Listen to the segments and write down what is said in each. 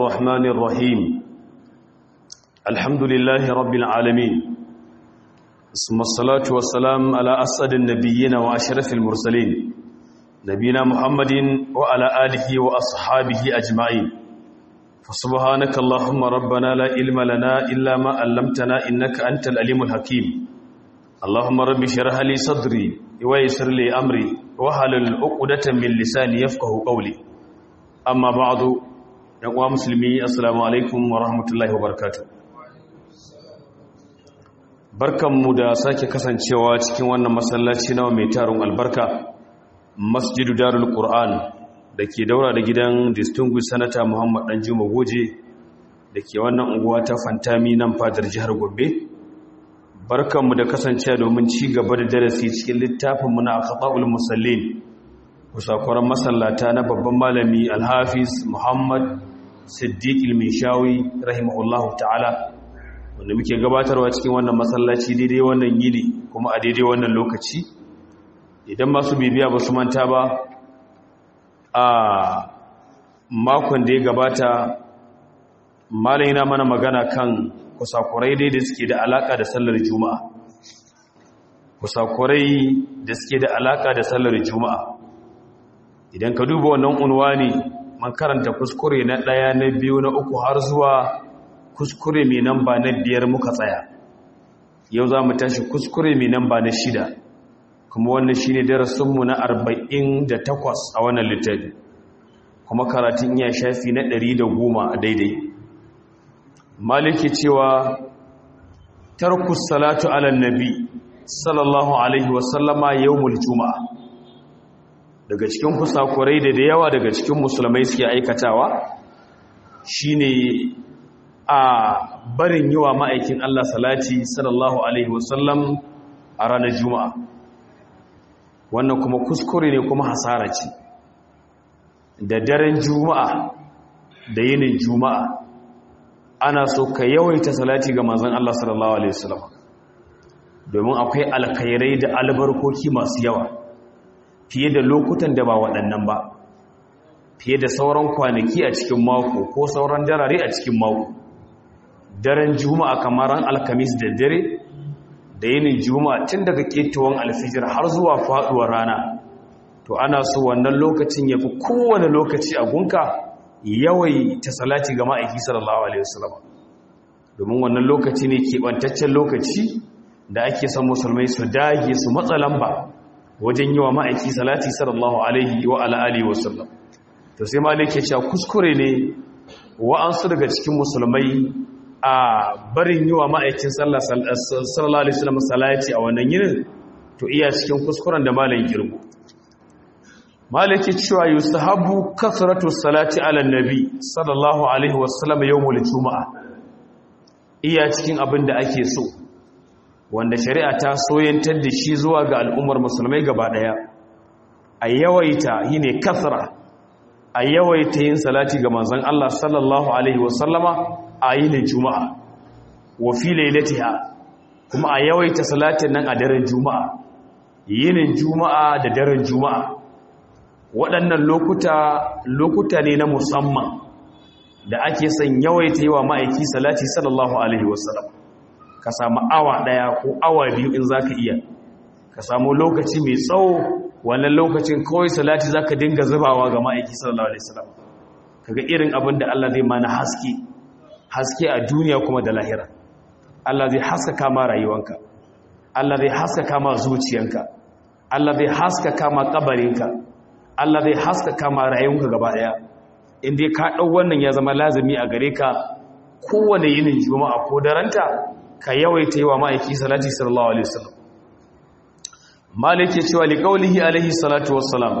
الرحمن الرحيم الحمد لله رب العالمين ثم الصلاة والسلام على أسعد النبيين وأشرف المرسلين نبينا محمد وعلى آله وأصحابه أجمعين فسبحانك اللهم ربنا لا علم لنا إلا ما علمتنا إنك أنت العليم الحكيم اللهم رب اشرح لي صدري ويسر لي أمري وحلل عقدة من لساني يفقه قولي أما بعد yan uwa musulmi assalamu alaikum wa rahmatullahi wa barakatuh barkanmu da sake kasancewa cikin wannan masallaci nawa mai taron albarka masjidu darul qur'an da ke daura da gidan distinguished senator muhammad danjuma goje da ke wannan unguwa ta fantami nan fadar jihar gombe barkanmu da kasancewa domin ci gaba da darasi cikin littafinmu na akhta'ul musallin kusakuran masallata na babban malami alhafiz muhammad siddiq ilmishawi rahimahullahu ta'ala wanda muke gabatarwa cikin wannan masallaci daidai wannan yini kuma a daidai wannan lokaci idan masu bibiya ba su manta ba a makon da ya gabata malai na mana magana kan kusakurai dai da suke da alaka da sallar juma'a kusakurai da suke da alaka da sallar juma'a idan ka duba wannan unwani man karanta kuskure na ɗaya na biyu na uku har zuwa kuskure mai namba na biyar muka tsaya yau za mu tashi kuskure mai namba na shida kuma wannan shi ne darasinmu na arba'in da takwas a wannan littafi kuma karatun iya shafi na ɗari da goma a daidai maliki cewa tarkus salatu ala nabi sallallahu alaihi wasallama yawmul juma'a daga cikin kusakurai da da yawa daga cikin musulmai suke aikatawa shine a barin yi wa ma'aikin Allah salati sallallahu alaihi wasallam a ranar juma'a wannan kuma kuskure ne kuma hasara ce da daren juma'a da yinin juma'a ana so ka yawaita salati ga manzon Allah sallallahu alaihi wasallam domin akwai alkhairai da albarkoki masu yawa fiye da lokutan da ba waɗannan ba fiye da sauran kwanaki a cikin mako ko sauran darare a cikin mako daren juma'a kamar ran alkamis da dare da yinin juma'a tun daga ketowar alfijir har zuwa faɗuwar rana to ana so wannan lokacin ya fi kowane lokaci a gunka yawai ta salati ga ma'aiki sallallahu alaihi wasallam domin wannan lokaci ne keɓantaccen lokaci da ake son musulmai su dage su matsa lamba wajen yi wa ma'aiki salati sallallahu alaihi wa ala'ali wasallam to sai malik ya ce kuskure ne wa'ansu daga cikin musulmai a barin yi wa ma'aikin sallallahu alaihi wasallam salati a wannan yinin to iya cikin kuskuren da malam girgu malik ya cewa yustahabu kasratu salati ala nabi sallallahu alaihi wasallam yawmul juma'a iya cikin abin da ake so wanda shari'a ta soyantar da shi zuwa ga al'ummar musulmai gaba ɗaya a yawaita yi ne kasra a yawaita yin salati ga manzan Allah sallallahu Alaihi wasallama a yi ne juma'a wa fi lailatiha kuma a yawaita salatin nan a daren juma'a yinin juma'a da daren juma'a waɗannan lokuta lokuta ne na musamman da ake son yawaita yi wa ma'aiki salati sallallahu Alaihi wasallama ka samu awa ɗaya ko awa biyu in za ka iya ka samu lokaci mai tsawo wannan lokacin kawai salati za ka dinga zubawa ga ma'aiki sallallahu alaihi wasallam kaga irin abin da Allah zai mana haske haske a duniya kuma da lahira Allah zai haskaka ma rayuwanka Allah zai haskaka ma zuciyanka Allah zai haskaka ma kabarinka Allah zai haskaka ma rayuwanka gaba daya in dai ka dau wannan ya zama lazimi a gare ka kowane yinin juma'a ko daranta ka yawaita yi wa ma'aiki salati sallallahu alaihi wasallam malik ya cewa liqaulihi alaihi salatu wassalam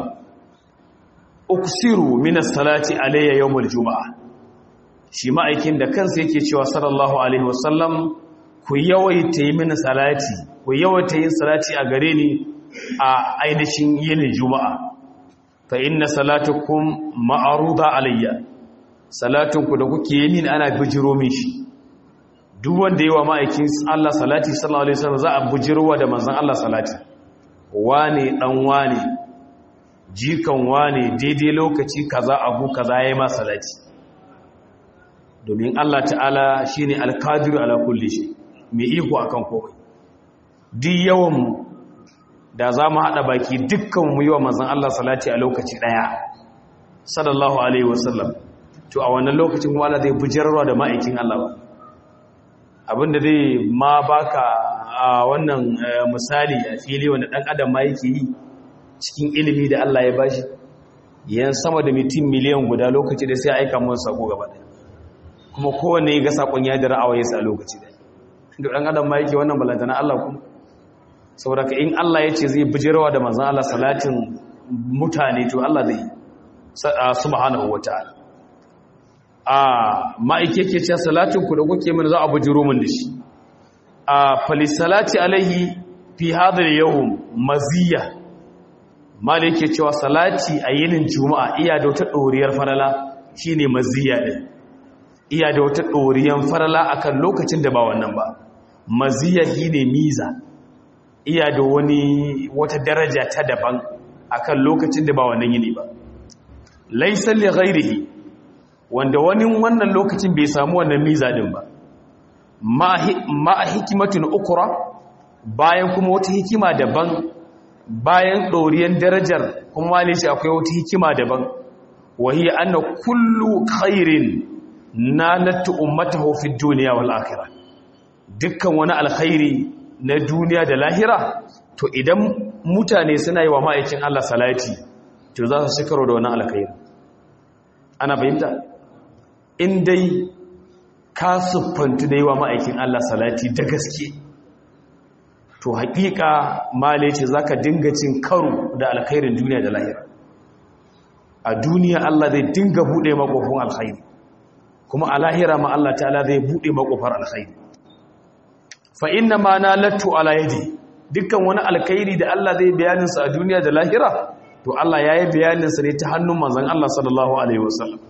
uksiru min as-salati alayya yawmul juma'a shi ma'aikin da kansa yake cewa sallallahu alaihi wasallam ku yawaita yi mini salati ku yawaita yin salati a gare ni a ainihin yin juma'a fa inna salatukum ma'ruda alayya salatunku da kuke yi min ana bijiro min shi duk wanda yi wa ma'aikin Allah salati sallallahu alaihi wasallam za a bujirwa da manzon Allah salati wane dan wane jikan wane daidai lokaci kaza abu kaza yayi ma salati domin Allah ta'ala shine alqadiru ala kulli shay mai iko akan komai duk yawan mu da za mu haɗa baki dukkan mu yi wa manzon Allah salati a lokaci ɗaya sallallahu alaihi wasallam to a wannan lokacin kuma Allah zai bujarwa da ma'aikin Allah ba abinda zai ma baka a wannan misali a fili wanda ɗan adam ma yake yi cikin ilimi da Allah ya bashi yan sama da mutum miliyan guda lokaci da sai aika mun sako gaba ɗaya kuma kowanne ga sakon ya dira awaye sa lokaci ɗaya da ɗan adam ma yake wannan balantana Allah kuma saboda ka in Allah ya ce zai bijirwa da manzan Allah salatin mutane to Allah zai subhanahu wataala a ma'aike ke ce salatin ku da kuke min za a bujiro min da shi a falisalati alaihi fi hadar yawon maziya mala yake cewa salati a yinin juma'a iya da wata ɗoriyar farala shine maziya ɗin iya da wata ɗoriyar farala akan lokacin da ba wannan ba maziya shine miza iya da wani wata daraja ta daban akan lokacin da ba wannan yini ba laysa li ghairihi wanda wani wannan lokacin bai samu wannan miza din ba ma hikimatin ukura bayan kuma wata hikima daban bayan ɗoriyan darajar kuma wale shi akwai wata hikima daban wahi anna kullu khairin na nattu ummatahu fi duniya wal akhirah dukkan wani alkhairi na duniya da lahira to idan mutane suna yi wa ma'aikin Allah salati to za su shikaro da wani alkhairi ana fahimta in dai ka siffantu da yi wa ma'aikin Allah salati da gaske to haƙiƙa male ce za ka dinga cin karo da alkhairin duniya da lahira a duniya Allah zai dinga buɗe makofin alkhairi kuma a lahira ma Allah ta'ala zai buɗe makofar alkhairi fa inna ma na lattu ala yadi dukkan wani alkhairi da Allah zai bayaninsa a duniya da lahira to Allah ya yi bayaninsa ne ta hannun manzon Allah sallallahu alaihi wasallam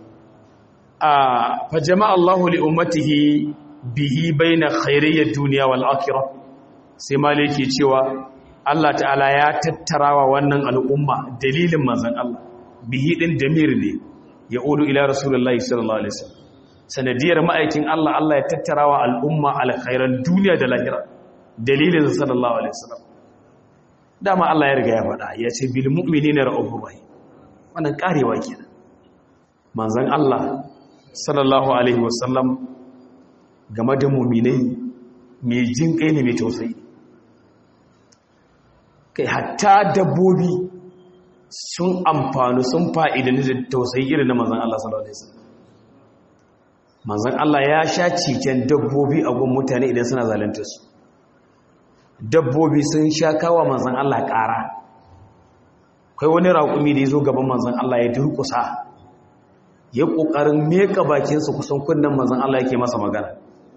fa jama'a Allahu li ummatihi bihi baina khairiyyad dunya wal akhirah sai maliki cewa Allah ta'ala ya tattarawa wannan al'umma dalilin manzon Allah bihi din damir ne ya ulu ila rasulullahi sallallahu alaihi wasallam sanadiyar ma'aikin Allah Allah ya tattarawa al'umma alkhairan duniya da lahira dalilin sallallahu alaihi wasallam dama Allah ya riga ya faɗa ya ce bil mu'minina ra'ufur rahim wannan karewa kenan manzon Allah sallallahu alaihi wasallam game da muminai mai jin kai ne mai tausayi kai hatta dabbobi sun amfani sun fa'idan da tausayi irin na manzan Allah sallallahu alaihi wasallam manzan Allah ya sha cikin dabbobi a gun mutane idan suna zalunta su dabbobi sun sha kawa manzan Allah ƙara kai wani raƙumi da ya zo gaban manzan Allah ya durƙusa ya ƙoƙarin meka bakinsa kusan kunnen manzan Allah yake masa magana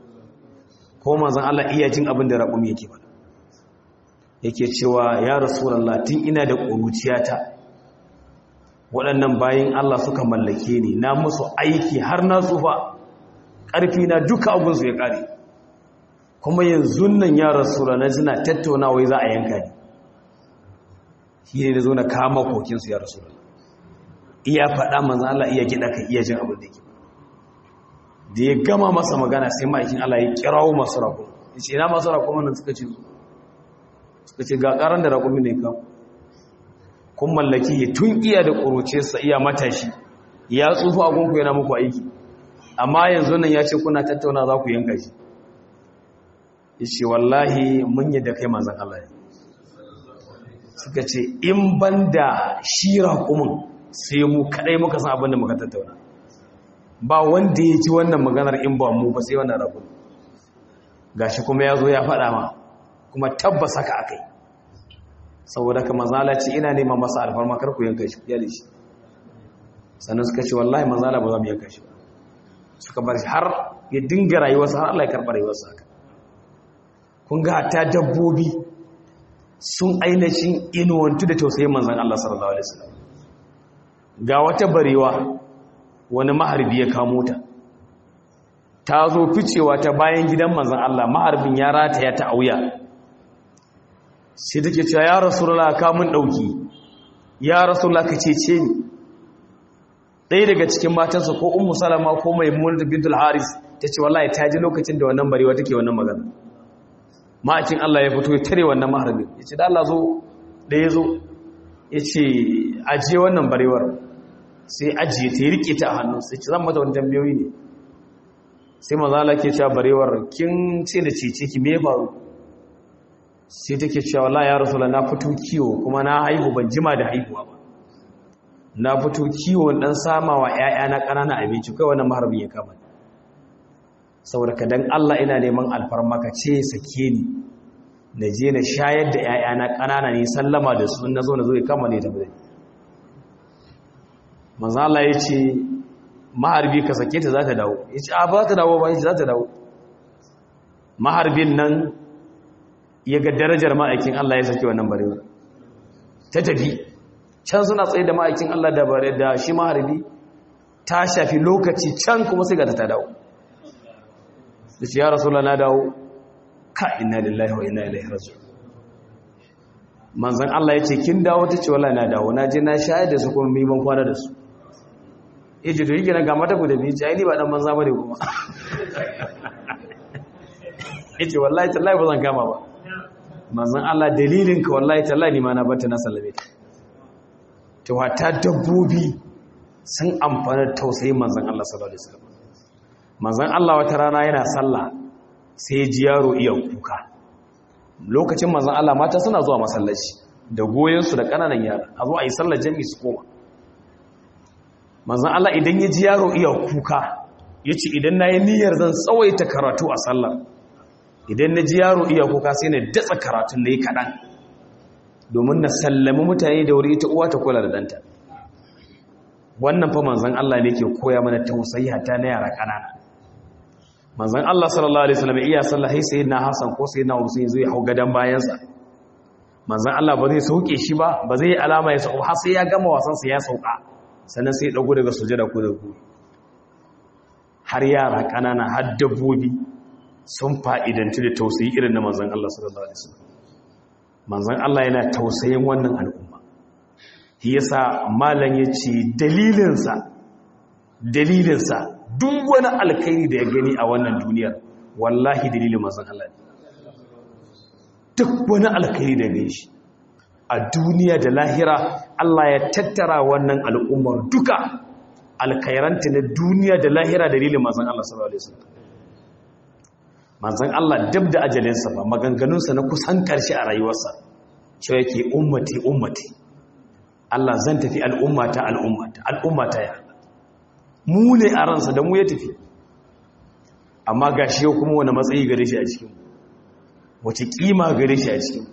ko manzan Allah iya jin abin da raƙumi yake ba yake cewa ya rasulallah tun ina da ƙuruciyata waɗannan bayan Allah suka mallake ni na musu aiki har na tsufa ƙarfi na duka abinsu ya ƙare kuma yanzu nan ya rasulallah suna tattaunawa za a yanka ni shi ne da zo na kama kokinsu ya rasulallah iya faɗa manzan Allah iya gida ka iya jin abin da ke da ya gama masa magana sai ma'aikin Allah ya kirawo masu raƙon ya ce ina masu raƙon nan suka ce suka ce ga ƙaran da raƙon ne kawo kun mallaki ya tun iya da ƙuruce sa iya matashi ya tsufa a gunku yana muku aiki amma yanzu nan ya ce kuna tattauna za ku yanka shi ya ce wallahi mun yi da kai manzan Allah ya suka ce in ban da shi raƙumin sai mu kadai muka san abin da muka tattauna ba wanda ya ci wannan maganar in ba mu ba sai wannan rabu gashi kuma ya zo ya faɗa ma kuma tabbas haka akai saboda ka mazala ce ina neman masa alfarma kar ku yanka shi ya shi sannan suka ce wallahi mazala ba za mu yanka shi suka bar shi har ya dinga rayuwarsa har Allah ya karɓa rayuwarsa haka kun ga ta dabbobi sun ainihin inuwantu da tausayin manzan Allah sallallahu alaihi wasallam ga wata barewa wani maharbi ya kamo ta ta zo ficewa ta bayan gidan manzan Allah maharbin ya rataya ta auya sai take cewa ya rasulullah ka mun dauki ya rasulullah ka cece ni ɗaya daga cikin matansa ko ummu salama ko maimunatu bintul haris ta ce wallahi ta ji lokacin da wannan barewa take wannan magana ma'aikin Allah ya fito ya tare wannan maharbin ya ce da Allah zo da ya zo ya ce ajiye wannan barewar sai ajiye ta yi rike ta a hannu sai ce zan mata wani tambayoyi ne sai mazala ke cewa barewar kin ce da cece ki me faru sai take cewa la ya rasulullah na fito kiwo kuma na haihu ban jima da haihuwa ba na fito kiwo dan samawa ƴaƴa na ƙanana abinci kai wannan maharbin ya kama saboda ka dan Allah ina neman alfarmaka ce sake ni na je na shayar da ƴaƴa na ƙanana ne sallama da su na zo na zo ya kama ne tabbata manzo Allah ya ce maharbi ka sake ta za ta dawo ya ce a ba ta dawo ba ya ce za ta dawo maharbin nan ya ga darajar ma'aikin Allah ya sake wannan barewa ta tafi can suna tsaye da ma'aikin Allah da bare da shi maharbi ta shafi lokaci can kuma sai ga ta dawo da shi ya rasulullah na dawo ka inna lillahi wa inna ilaihi raji'un manzon Allah ya ce kin dawo ta ce wallahi na dawo na je na shayar da su kuma mai ban kwana da su yace to yake na ga mata ku da bici ai ni ba dan banza bane kuma yace wallahi tallahi ba zan kama ba manzon Allah dalilin ka wallahi tallahi ni ma na bata na sallame ta to hatta dabbobi sun amfana tausayin manzon Allah sallallahu alaihi wasallam manzon Allah wata rana yana sallah sai ya ji yaro iya kuka lokacin manzon Allah mata suna zuwa masallaci da goyen su da kananan yara a zo a yi sallar jami'i su koma manzan Allah idan ya ji yaro iya kuka ya ce idan na yi niyyar zan tsawaita karatu a sallar idan na ji yaro iya kuka sai na datsa karatun da yi kaɗan domin na sallami mutane da wuri ita uwa ta kula da ɗanta wannan fa manzan Allah ne ke koya mana tausayi hatta na yara ƙanana manzan Allah sallallahu alaihi wasallam iya sallah sai sai na Hassan ko sai na Hussein zai hau gadan bayansa manzan Allah ba zai sauke shi ba ba zai yi alama ya sauka har sai ya gama wasansa ya sauka sannan sai ɗago daga sujada ko da ku har yara ƙanana har dabbobi sun fa'idanci da tausayi irin na manzan Allah sallallahu Alaihi wasallam manzan Allah yana tausayin wannan al'umma shi yasa malam ya ce dalilinsa dalilinsa duk wani alkairi da ya gani a wannan duniyar wallahi dalilin manzan Allah ne duk wani alkairi da ya gani shi a duniya da lahira Allah ya tattara wannan al'ummar duka alkairanta na duniya da lahira dalilin manzan Allah sallallahu Alaihi wasallam manzan Allah dab da ajalinsa ba maganganunsa na kusan ƙarshe a rayuwarsa cewa yake ummati ummati Allah zan tafi al'ummata al'ummata al'ummata ya mu ne a ransa da mu ya tafi amma ga shi yau kuma wani matsayi gare shi a cikin wace ƙima gare shi a cikin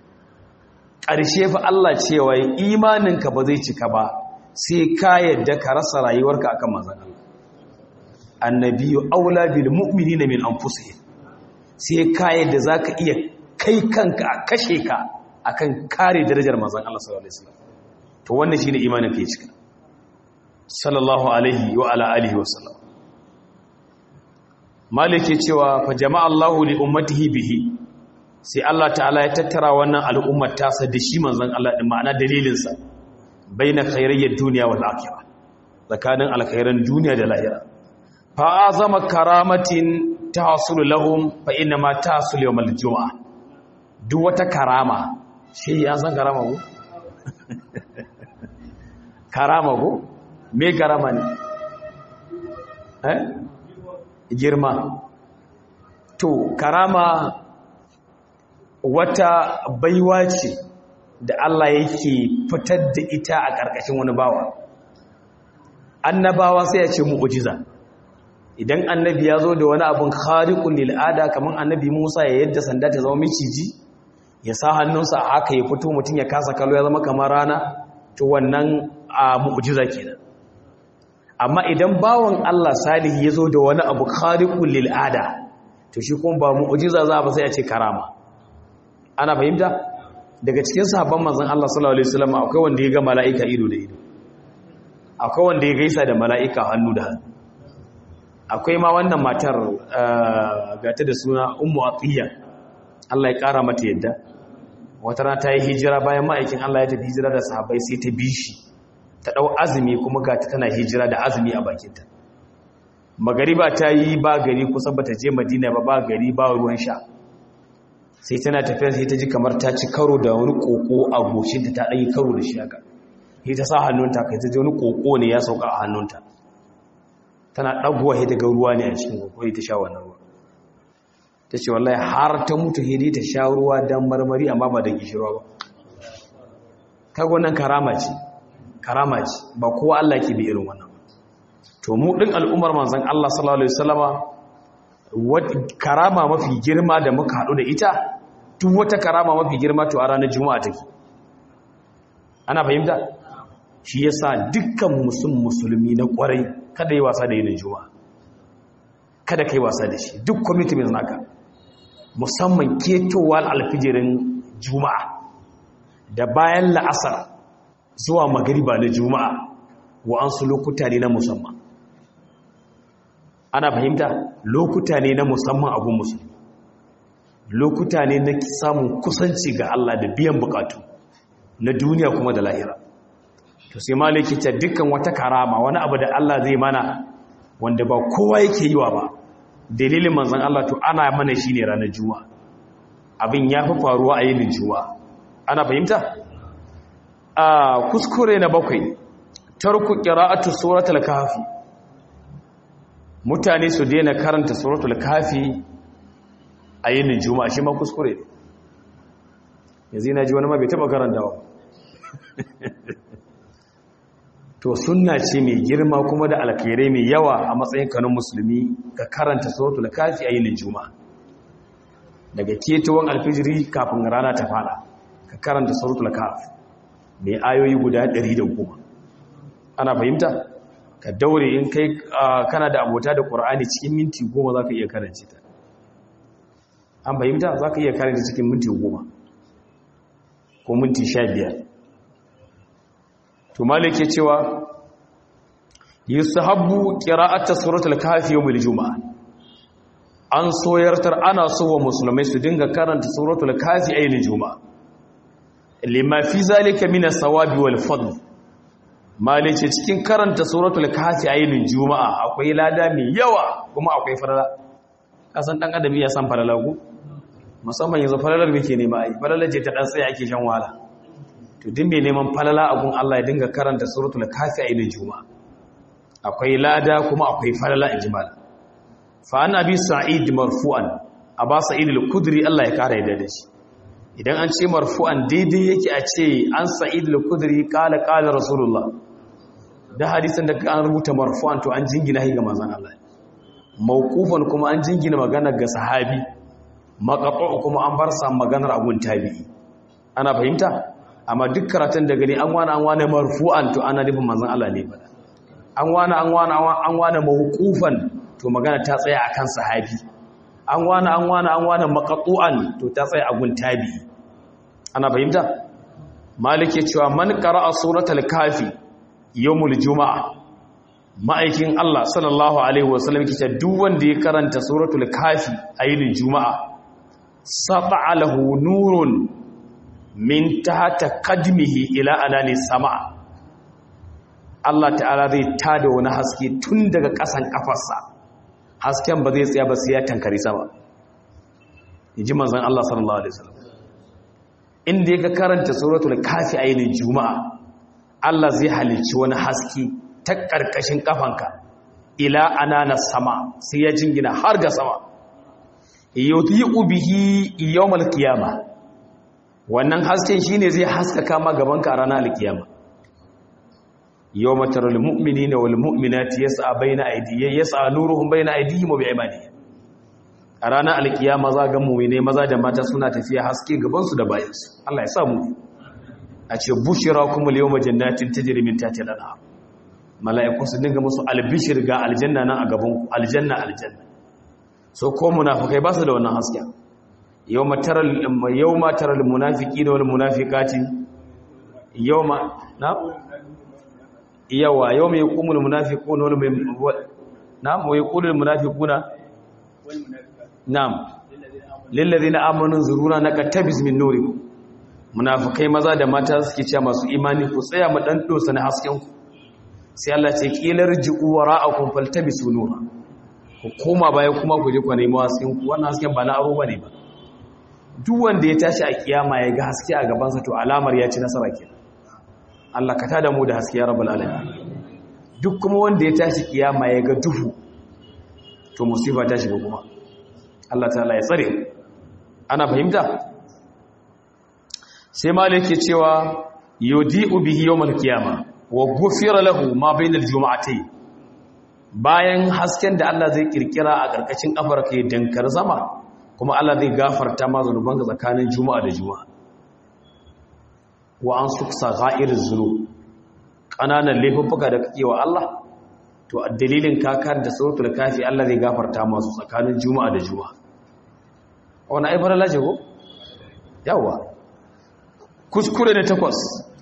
ƙarshe fa Allah cewa imaninka ba zai cika ba sai ka yadda ka rasa rayuwarka akan manzon Allah annabiyu aula bil mu'minina min anfusihim sai ka yadda zaka iya kai kanka a kashe ka akan kare darajar manzon Allah sallallahu alaihi wasallam to wannan shine imanin ka cika sallallahu alaihi wa ala alihi wa sallam malike cewa fa jama'a Allahu li ummatihi bihi sai Allah ta'ala ya tattara wannan al'ummar tasa da shi manzon Allah din ma'ana dalilinsa baina khairiyyad dunya wal akhirah tsakanin alkhairan duniya da lahira fa azama karamatin tahsulu lahum fa inna ma tahsulu yawmal jumu'ah duk wata karama shi ya san karama ko karama ko me karama ne eh girma to karama wata baiwa ce da Allah yake fitar da ita a ƙarƙashin wani bawa annabawa sai ya ce mu'ujiza idan annabi ya zo da wani abin khariqul lil'ada kamar annabi Musa ya yadda sanda ta zama miciji ya sa hannunsa a haka ya fito mutum ya kasa kallo ya zama kamar rana to wannan a mu'ujiza kenan amma idan bawan Allah salihi ya zo da wani abu khariqul lil'ada to shi kuma ba mu'ujiza za ba sai a ce karama ana fahimta daga cikin sahabban manzon Allah sallallahu alaihi wasallam akwai wanda ya ga mala'ika ido da ido akwai wanda ya gaisa da mala'ika hannu da hannu akwai ma wannan matar gata da suna ummu atiya Allah ya kara mata yadda wata rana ta yi hijira bayan ma'aikin Allah ya tafi hijira da sahabbai sai ta bi shi ta ɗau azumi kuma ga ta tana hijira da azumi a bakinta magariba ta yi ba gari kusa ba ta je madina ba ba gari ba ruwan sha sai tana tafiya sai ta ji kamar ta ci karo da wani koko a goshinta ta ɗanyi karo da shi haka sai ta sa hannunta kai ta ji wani koko ne ya sauka a hannunta tana ɗaguwa sai ta ga ruwa ne a cikin koko ta sha wannan ruwa ta ce wallahi har ta mutu sai ta sha ruwa don marmari amma ba da gishirwa ba kaga wannan karama ce karama ce ba kowa Allah ke bi irin wannan to mu din al'ummar manzon Allah sallallahu alaihi wasallama karama mafi girma da muka hadu da ita duk wata karama mafi girma to a ranar juma'a take ana fahimta shi yasa dukkan musulmi musulmi na kwarai kada yi wasa da yin juma'a kada kai wasa da shi duk commitment naka musamman ketowar alfijirin juma'a da bayan la'asar zuwa magariba na juma'a wa'ansu lokuta ne na musamman ana fahimta lokuta ne na musamman abun musulmi lokuta ne na samun kusanci ga Allah da biyan bukatu na duniya kuma da lahira to sai maliki ta dukkan wata karama wani abu da Allah zai mana wanda ba kowa yake yiwa ba dalilin manzon Allah to ana mana shine ranar juma'a abin ya fi faruwa a yinin juma'a ana fahimta a kuskure na bakwai tarku qira'atu suratul kahfi mutane su daina karanta suratul kahfi a yinin juma'a shi ma kuskure ne yanzu na ji wani ma bai taba karantawa to sunna ce mai girma kuma da alkhairai mai yawa a matsayin kanun musulmi ka karanta suratul kahfi a yinin juma'a daga ketowar alfijiri kafin rana ta fada ka karanta suratul kahfi mai ayoyi guda 110 ana fahimta ka daure in kai kana da abota da qur'ani cikin minti 10 zaka iya karanta ta an fahimta zaka iya karanta cikin minti 10 ko minti 15 to malike cewa yusahabbu qira'atu suratul kahfi yawmul juma'a an soyartar ana so wa musulmai su dinga karanta suratul kahfi ayin juma'a lima fi zalika min as-sawabi wal fadl malice cikin karanta suratul kahfi ayin juma'a akwai lada mai yawa kuma akwai farala kasan dan adam ya san farala ku musamman yanzu falalar muke nema ai falalar je ta dan sai ake shan wahala to din mai neman falala a gun Allah ya dinga karanta suratul kafi a ilin juma'a akwai lada kuma akwai falala in jimal fa an abi sa'id marfu'an aba sa'id al-kudri Allah ya kara yadda da shi idan an ce marfu'an daidai yake a ce an sa'id al-kudri qala qala rasulullah da hadisin da an rubuta marfu'an to an jingina shi ga manzon Allah mawqufan kuma an jingina magana ga sahabi maqatu kuma an bar sa maganar abun tabi'i ana fahimta amma duk karatun da gani an wani an wani marfu'an to ana nufin manzon Allah ne ba an wani an wani an wani mawqufan to magana ta tsaya akan sahabi an wani an wani an wani maqtu'an to ta tsaya a gun tabi ana fahimta malike cewa man qara'a suratul kafi yawmul juma'a ma'aikin Allah sallallahu alaihi wasallam kice duk wanda ya karanta suratul kafi a yinin juma'a sata'a lahu nurun min tahta qadmihi ila anani sama Allah ta'ala zai tada wani haske tun daga ƙasan kafarsa hasken ba zai tsaya ba sai ya tankari sama yaji manzon Allah sallallahu alaihi wasallam inda yake karanta suratul kafi ainin juma'a Allah zai halicci wani haske ta karkashin kafanka ila anana sama sai ya jingina har ga sama yudhi'u bihi yawmal qiyamah wannan hasken shine zai haskaka ma gabanka a ranar alkiyama yawma taral mu'minina wal mu'minati yas'a baina aydihim yas'a nuruhum baina aydihim wa bi'imanihim a ranar alkiyama za ga mu'mine maza da mata suna tafiya haske gaban su da bayan su Allah ya sa mu a ce bushirakum al yawma jannatin tajri min tahtiha al-anhar mala'iku su dinga musu albishir ga aljanna nan a gaban ku aljanna aljanna so ko munafikai ba su da wannan hasken yawma taral yawma taral munafiqina wal munafiqati yawma na yawa yawma yaqumul munafiquna wal na'am wa yaqulul munafiquna na'am lil ladina amanu zuruna nakatabis min nurikum munafikai maza da mata suke cewa masu imani ku tsaya mu dan dosa na hasken ku sai Allah ce kilar ji'u wara'akum faltabisu nura ku koma baya kuma ku je ku nemi hasken ku wannan hasken ba na aro bane ba duk wanda ya tashi a kiyama ya ga haske a gaban sa to alamar ya ci nasara kenan Allah ka tada mu da haske ya rabbul alamin duk kuma wanda ya tashi kiyama ya ga duhu to musiba ta shiga kuma Allah ta'ala ya tsare ana fahimta sai malik ke cewa yudi'u bihi yawmal qiyama wa ghufira lahu ma bainal juma'atayn bayan hasken da Allah zai kirkira a karkashin kafar kai dankar zama kuma Allah zai gafarta ma zanubanka tsakanin juma'a da juma'a wa an suksa gha'ir zunub kananan laifuffuka da kake wa Allah to a dalilin kakar da suratul kafi Allah zai gafarta masu tsakanin juma'a da juma'a wani aibar laje ko yawa kuskure ne takwas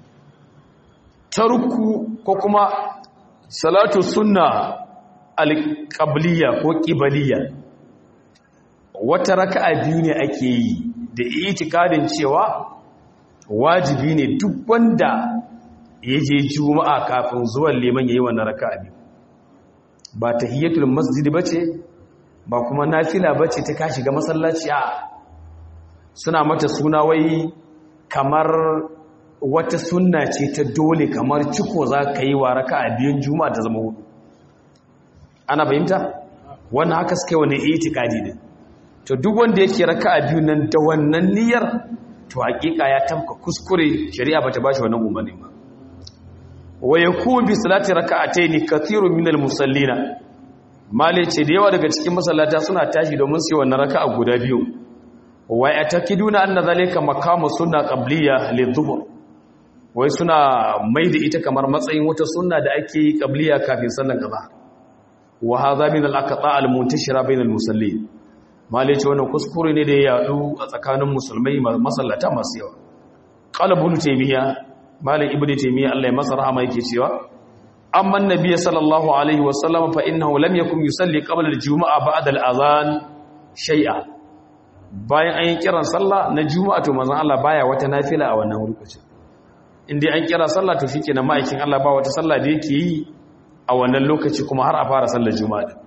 tarku ko kuma salatu sunna alqabliya ko qibaliya wata raka'a biyu ne ake yi da itikadin cewa wajibi ne duk wanda ya je juma'a kafin zuwan liman yayi wannan raka'a biyu ba tahiyatul masjid bace ba kuma nafila bace ta kashi ga masallaci a suna mata suna wai kamar wata sunna ce ta dole kamar ciko za ka yi wa raka'a biyun juma'a ta zama hudu ana fahimta wannan haka suka yi wani itikadi ne to duk wanda yake raka'a biyun nan da wannan niyyar to hakika ya tamka kuskure shari'a bata bashi wannan umarni ba wa yakun bi salati raka'atayn kathirun minal musallina male ce da yawa daga cikin masallata suna tashi domin su yi wannan raka'a guda biyu wa yatakiduna anna zalika maqamu sunna qabliya lidhuhr wai suna maida ita kamar matsayin wata sunna da ake yi qabliya kafin sallar kaza wa hadha min al-aqta' al-muntashira bayna al-musallin male ce wannan kuskure ne da ya yadu a tsakanin musulmai masallata masu yawa qala ibn taymiya malam ibnu taymiya Allah ya masa rahama yake cewa amma annabi sallallahu alaihi wasallam fa innahu lam yakun yusalli qabla al-jumu'a ba'da al-adhan shay'a bayan an yi kiran sallah na juma'a to manzon Allah baya wata nafila a wannan lokacin indai an kira sallah to shikenan ma'aikin Allah ba wata sallah da yake yi a wannan lokaci kuma har a fara sallar juma'a din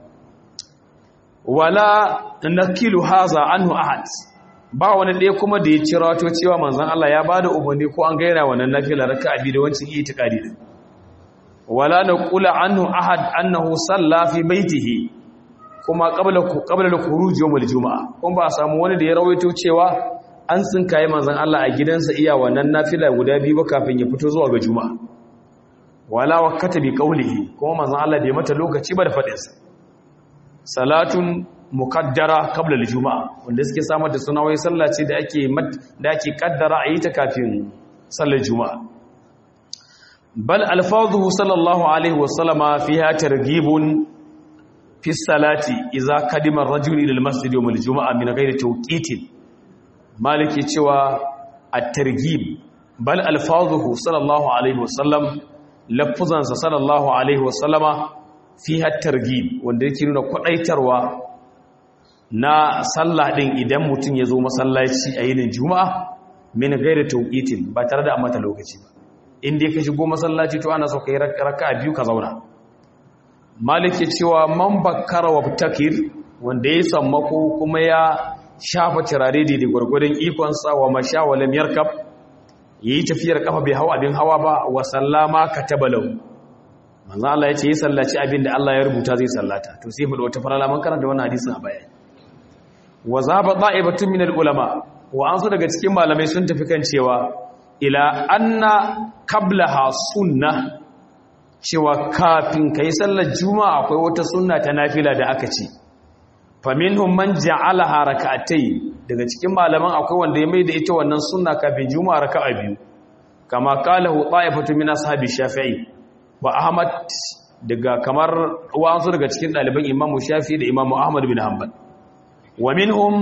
wala nakilu haza anhu ahad ba wani ɗaya kuma da ya cira wato cewa manzan Allah ya ba da umarni ko an gaira wannan nafila raka abi da wancin itikadi din wala na kula anhu ahad annahu salla fi baitihi kuma qabla qabla al-khuruj yawm al-jum'a kuma ba samu wani da ya rawaito cewa an tsinkaye manzan Allah a gidansa iya wannan nafila guda biyu ba kafin ya fito zuwa ga juma'a wala waqata bi qawlihi kuma manzan Allah bai mata lokaci ba da fadinsa salatun mukaddara qabla al-juma'a wanda suke samar da suna wai sallah ce da ake da ake kaddara a yi ta kafin sallar juma'a bal alfazuhu sallallahu alaihi wa sallama fiha targhibun fi salati idza kadima ar-rajul ila al-masjid yawm al-juma'a min ghairi tawqitin maliki cewa at-targhib bal alfazuhu sallallahu alaihi wa sallam lafuzansa sallallahu alaihi wa sallama fiha targhib wanda yake nuna kwadaitarwa na sallah din idan mutum ya zo masallaci a yinin juma'a min gairi tauqitin ba tare da mata lokaci ba in dai ka shigo masallaci to ana so kai raka'a biyu ka zauna malik ya cewa man bakkara wa takir wanda ya sammako kuma ya shafa turare da gwargwadon ikon sa wa masha wa lam yarkab yayi tafiyar kafa bai hawa abin hawa ba wa sallama katabalau manzo Allah ya ce yi sallaci abin da Allah ya rubuta zai sallata to sai mu da wata farala man karanta wannan hadisin a baya wa zaba da'ibatun min al-ulama wa an su daga cikin malamai sun tafi kan cewa ila anna qablaha sunna cewa kafin kai sallar juma'a akwai wata sunna ta nafila da aka ce faminhum man ja'alaha rak'atay daga cikin malaman akwai wanda ya maida ita wannan sunna kafin juma'a raka'a biyu kama qalahu da'ifatun min ashabi shafi'i wa ahmad daga kamar wa'ansu daga cikin ɗaliban imamu shafi da imamu ahmad bin hanbal wa minhum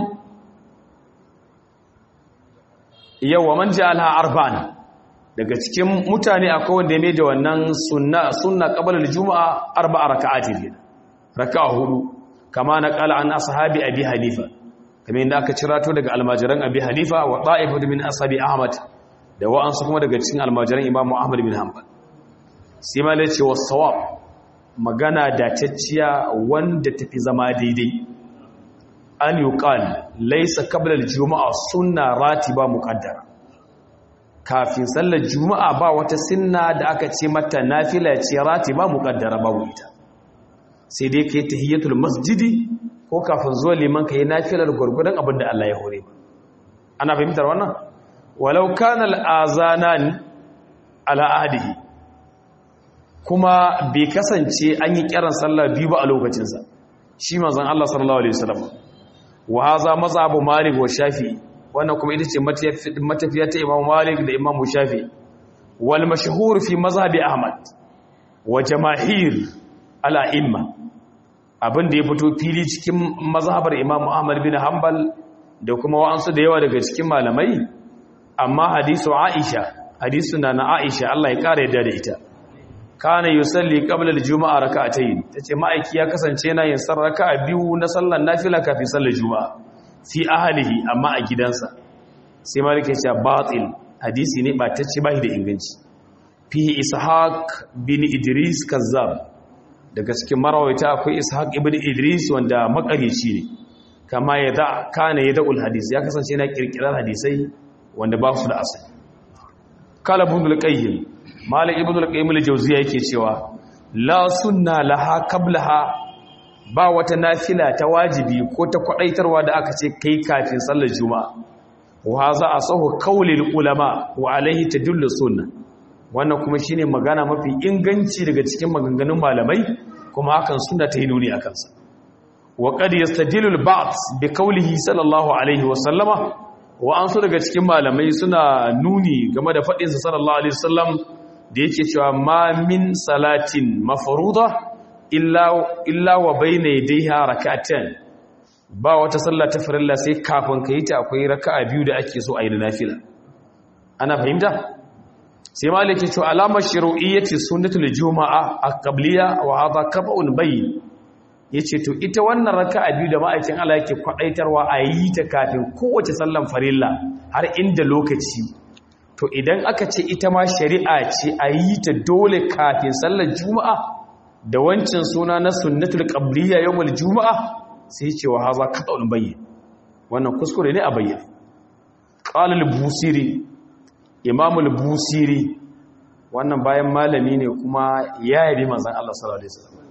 yawa man ja'alha arba'an daga cikin mutane akwai wanda ya da wannan sunna sunna qabla al-jumu'a arba'a raka'atin ne raka'a hudu kama na qala an ashabi abi hanifa kamar inda aka cirato daga almajiran abi hanifa wa ta'ifatu min ashabi ahmad da wa'ansu kuma daga cikin almajiran imamu ahmad bin hanbal sai ma ce wa sawab magana dacacciya wanda tafi zama daidai an yuqal laysa qabla al-juma'a sunna ratiba muqaddara kafin sallar juma'a ba wata sunna da aka ce mata nafila ce ratiba muqaddara babu ita sai dai kai tahiyatul masjidi ko kafin zuwa liman kai nafilar gurgurdan abin da Allah ya hore ba ana fahimtar wannan walau kana al-azanan ala ahdihi kuma bai kasance an yi kiran sallah biyu ba a lokacinsa shi manzon Allah sallallahu alaihi wasallam wa haza mazhabu malik wa shafi'i wannan kuma ita ce matafiya ta imam malik da imam shafi'i wal mashhur fi mazhabi ahmad wa jamahir ala imma abin da ya fito fili cikin mazhabar imam ahmad bin hanbal da kuma wa'ansu da yawa daga cikin malamai amma hadisu aisha hadisu na na aisha Allah ya kare yadda da ita kana yusalli qabla al-juma'a rak'atayn tace ma'aiki ya kasance yana yin sarraka biyu na sallar nafila kafin sallar juma'a fi ahlihi amma a gidansa sai malik ya ce batil hadisi ne ba tace bai da inganci fi ishaq bin idris kazzab daga cikin marawaita akwai ishaq ibn idris wanda makarici ne kama yada kana yada'ul hadis ya kasance yana kirkirar hadisai wanda ba su da asali kala ibn al-qayyim malik ibn al-qayyim al-jawziya yake cewa la sunna laha qablaha ba wata nafila ta wajibi ko ta kwadaitarwa da aka ce kai kafin sallar juma'a wa hadha asahu qawlil ulama wa alayhi tadullu sunna wannan kuma shine magana mafi inganci daga cikin maganganun malamai kuma hakan sunna ta yi nuni akan sa wa qad yastadilu al-ba'd bi qawlihi sallallahu alaihi wa sallama wa an su daga cikin malamai suna nuni game da faɗinsa sallallahu alaihi wasallam da yake cewa ma min salatin mafruḍa illa illa wa bayna yadayha rak'atan ba wata sallah ta farilla sai kafin ka yi ta akwai raka'a biyu da ake so a yi na nafila ana fahimta sai malaki cewa alamar shuru'iyyati sunnatul juma'a aqbliya wa hadha qat'un bayyin yace to ita wannan raka'a biyu da ma'aikin Allah yake kwadaitarwa a yi ta kafin kowace sallan farilla har inda lokaci to idan aka ce ita ma shari'a ce a yi ta dole kafin sallar juma'a da wancan suna na sunnatul qabliya yawmul juma'a sai ce wa haza qat'un bayyin wannan kuskure ne a bayyane qala al-busiri imam al-busiri wannan bayan malami ne kuma ya yabi manzon Allah sallallahu alaihi wasallam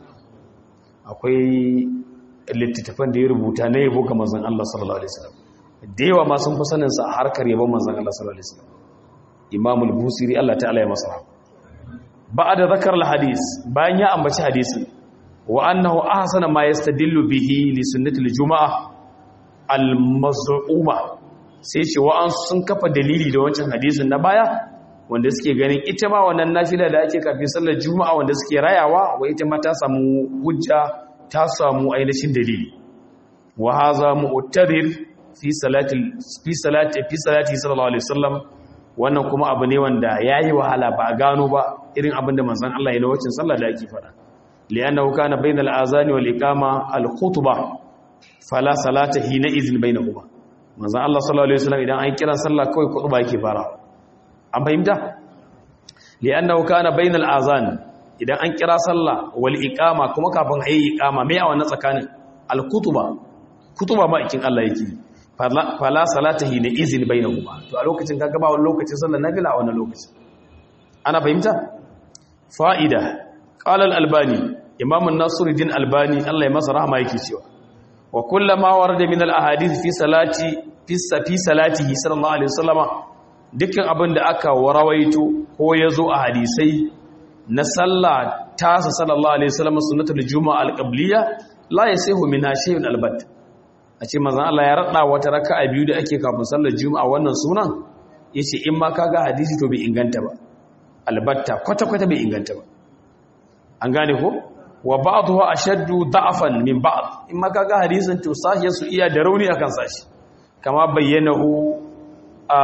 akwai littattafan da ya rubuta na yabo ga manzon Allah sallallahu alaihi wasallam da yawa ma sun fi sanin sa a harkar yabon manzon Allah sallallahu alaihi wasallam imam al-busiri Allah ta'ala ya masa ba'da zakar al-hadis bayan ya ambaci hadisin wa annahu ahsana ma yastadillu bihi li sunnati al-jum'ah al-maz'uma sai ce wa an sun kafa dalili da wancan hadisin na baya wanda suke ganin ita ma wannan nafila da ake kafin sallar juma'a wanda suke rayawa wa ita ma ta samu hujja ta samu ainihin dalili wa haza mu'tadir fi salati fi salati fi salati sallallahu alaihi wasallam wannan kuma abu ne wanda yayi wahala ba a gano ba irin abin da manzon Allah ya lokacin sallah da ake fada li'annahu kana bainal azani wal iqama al khutbah fala salata hina izin bainahuma manzon Allah sallallahu alaihi wasallam idan an kira sallah kawai khutba yake fara an fahimta li'annahu kana bainal azan idan an kira sallah wal iqama kuma kafin ayi iqama me a wannan tsakanin al kutuba kutuba ma ikin Allah yake fala salatahi na izin bainahuma to a lokacin kaga ba wani lokacin sallar nafila a wannan lokacin ana fahimta fa'ida qala al albani imam an-nasiruddin albani Allah ya masa rahama yake cewa wa kullama warada min al ahadith fi salati fi salatihi sallallahu alaihi wasallama dukkan abin da aka warawaito ko ya zo a hadisai na sallah tasa sallallahu alaihi wasallam sunnatul juma'a alqabliya la yasihu minha shay'un albat a ce manzon Allah ya rada wata raka'a biyu da ake kafin sallar juma'a wannan sunan yace in ma kaga hadisi to bai inganta ba albatta kwata kwata bai inganta ba an gane ko wa ba'dhu ashaddu da'afan min ba'd in ma kaga hadisin to sahiyar su iya da rauni akan sashi kama bayyanahu a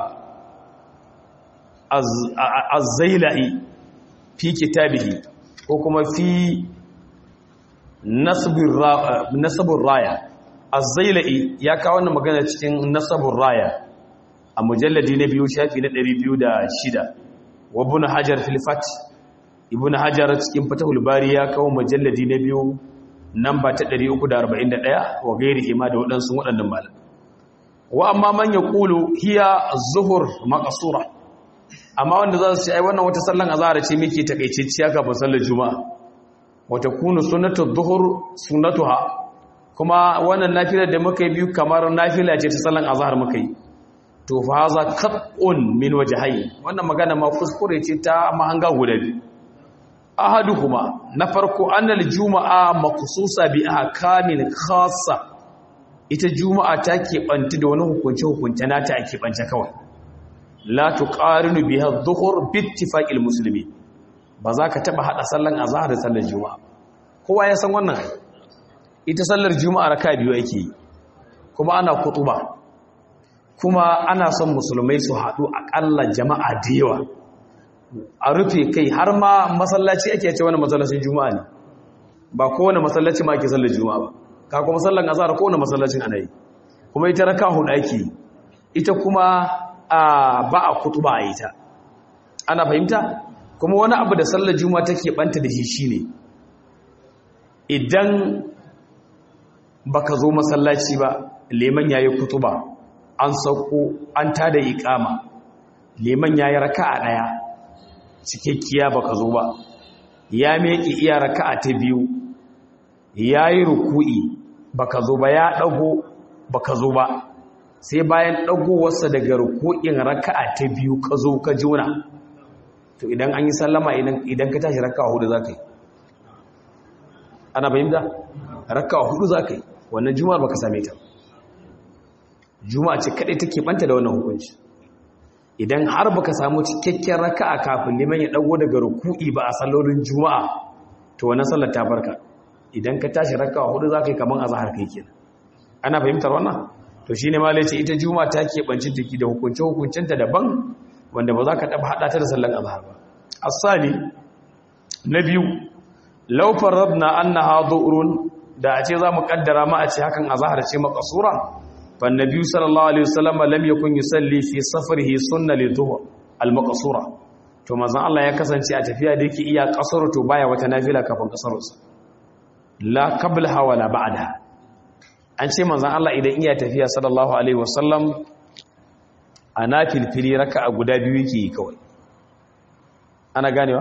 az-zailai fi kitabihi ko kuma fi nasabur raya az-zailai ya kawo wannan magana cikin nasabur raya a mujalladi na biyu shafi na 206 wa ibn hajar fil fath ibn hajar cikin fatahul bari ya kawo mujalladi na biyu namba ta 341 wa gairi ma da waɗansu waɗannan malam wa amma man yaqulu hiya az-zuhur maqsura amma wanda za su ce ai wannan wata sallan azhar ce muke takaitacciya kafin sallar juma'a wata kunu sunnatu dhuhur sunnatuha kuma wannan nafilar da muka yi biyu kamar nafila ce ta sallan azhar muka yi to fa haza qat'un min wajhayn wannan magana ma kuskure ce ta mahanga guda biyu ahaduhuma na farko annal juma'a maqsusa bi ahkamin khassa ita juma'a ta keɓanta da wani hukunce hukunce nata a keɓance kawai la tuqarinu biha adh-dhuhr bi ittifaqil muslimin ba za ka taba hada sallan azhar da sallar juma'a kowa ya san wannan ita sallar juma'a raka biyu ake yi kuma ana kutuba kuma ana son musulmai su haɗu aƙalla jama'a da yawa a rufe kai har ma masallaci ake ce wani masallacin juma'a ne ba kowane masallaci ma ake sallar juma'a ba ka kuma sallar azhar kowane masallacin ana yi kuma ita raka hudu ake ita kuma ba a kutuba a ita ana fahimta kuma wani abu da sallar juma'a take banta da shi shine idan baka zo masallaci ba leman yayi kutuba an sauko an tada iqama leman yayi raka'a daya cikakkiya baka zo ba ya meki iya raka'a ta biyu yayi ruku'i baka zo ba ya dago baka zo ba sai bayan dagowarsa daga ruku'in raka'a ta biyu ka zo ka jona to idan an yi sallama idan ka tashi raka'a hudu zaka yi ana fahimta raka'a hudu zaka yi wannan juma'ar baka same ta juma'a ce kadai take banta da wannan hukunci idan har baka samu cikakken raka'a kafin liman ya dago daga ruku'i ba a sallolin juma'a to wannan sallar ta barka idan ka tashi raka'a hudu zaka yi kaman azhar kai kenan ana fahimtar wannan to shine ma lace ita juma'a ta ke bancin take da hukunce hukuncenta daban wanda ba za ka taba hada ta da sallar azhar ba asali na biyu law faradna annaha dhu'run da a ce za mu kaddara ma a ce hakan azhar ce maqsura fa annabi sallallahu alaihi wasallam lam yakun yusalli fi safarihi sunna lidhuhr al-maqsura to manzon Allah ya kasance a tafiya da yake iya kasar to baya wata nafila kafin kasarsa la qablaha wala ba'daha an ce manzon Allah idan iya tafiya sallallahu alaihi wasallam a nafilfili raka'a guda biyu yake yi kawai ana ganewa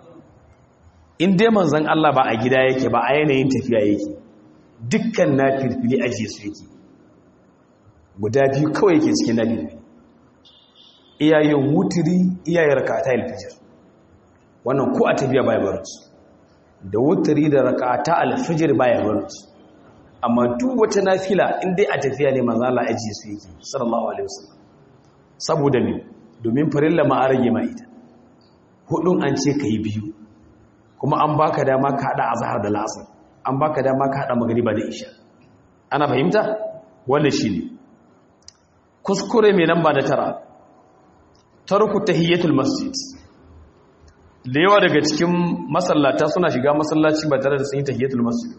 in dai manzon Allah ba a gida yake ba a yanayin tafiya yake dukkan nafilfili ajiye su yake guda biyu kawai yake cikin nafilfili iyayen wutiri iyayen rakata alfijir wannan ko a tafiya baya barinsu da wutiri da rakata alfijir baya barinsu amma duk wata nafila in dai a tafiya ne manzo Allah ajiye su yake sallallahu alaihi wasallam saboda me domin farilla ma a rage ma ita hudun an ce kai biyu kuma an baka dama ka hada azhar da lasar an baka dama ka hada magriba da isha ana fahimta wannan shine kuskure mai namba da tara tarku tahiyatul masjid da yawa daga cikin masallata suna shiga masallaci ba tare da sun yi tahiyatul masjid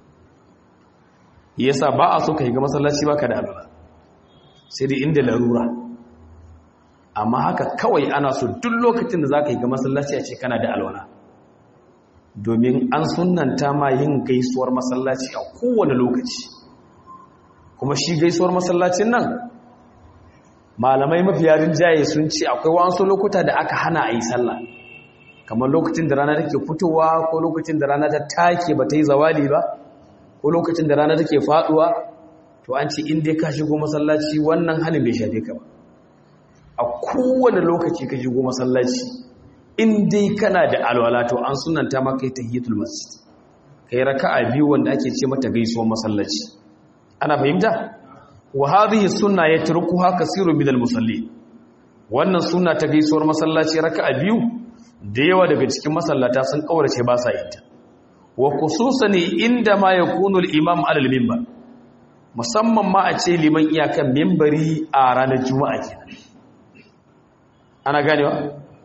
yasa ba a so ka shiga masallaci baka da alwala sai dai inda larura amma haka kawai ana so duk lokacin da zaka shiga masallaci a ce kana da alwala domin an sunanta ma yin gaisuwar masallaci a kowane lokaci kuma shi gaisuwar masallacin nan malamai mafiya rinjaye sun ce akwai wasu lokuta da aka hana a yi sallah kamar lokacin da rana take fitowa ko lokacin da rana ta take ba ta yi zawali ba ko lokacin da rana take faduwa to an ce in dai ka shigo masallaci wannan halin bai shafe ka ba a kowane lokaci ka shigo masallaci in dai kana da alwala to an sunanta maka tahiyatul masjid kai raka'a biyu wanda ake ce mata gaisuwar masallaci ana fahimta wa hadhihi sunna yatrukuha kaseerun minal musallin wannan sunna ta gaisuwar masallaci raka'a biyu da yawa daga cikin masallata sun kaurace ba sa yin ta wa khususan inda ma yakunu al-imam ala al-minbar musamman ma a ce liman iyakan minbari a ranar juma'a kenan ana ganewa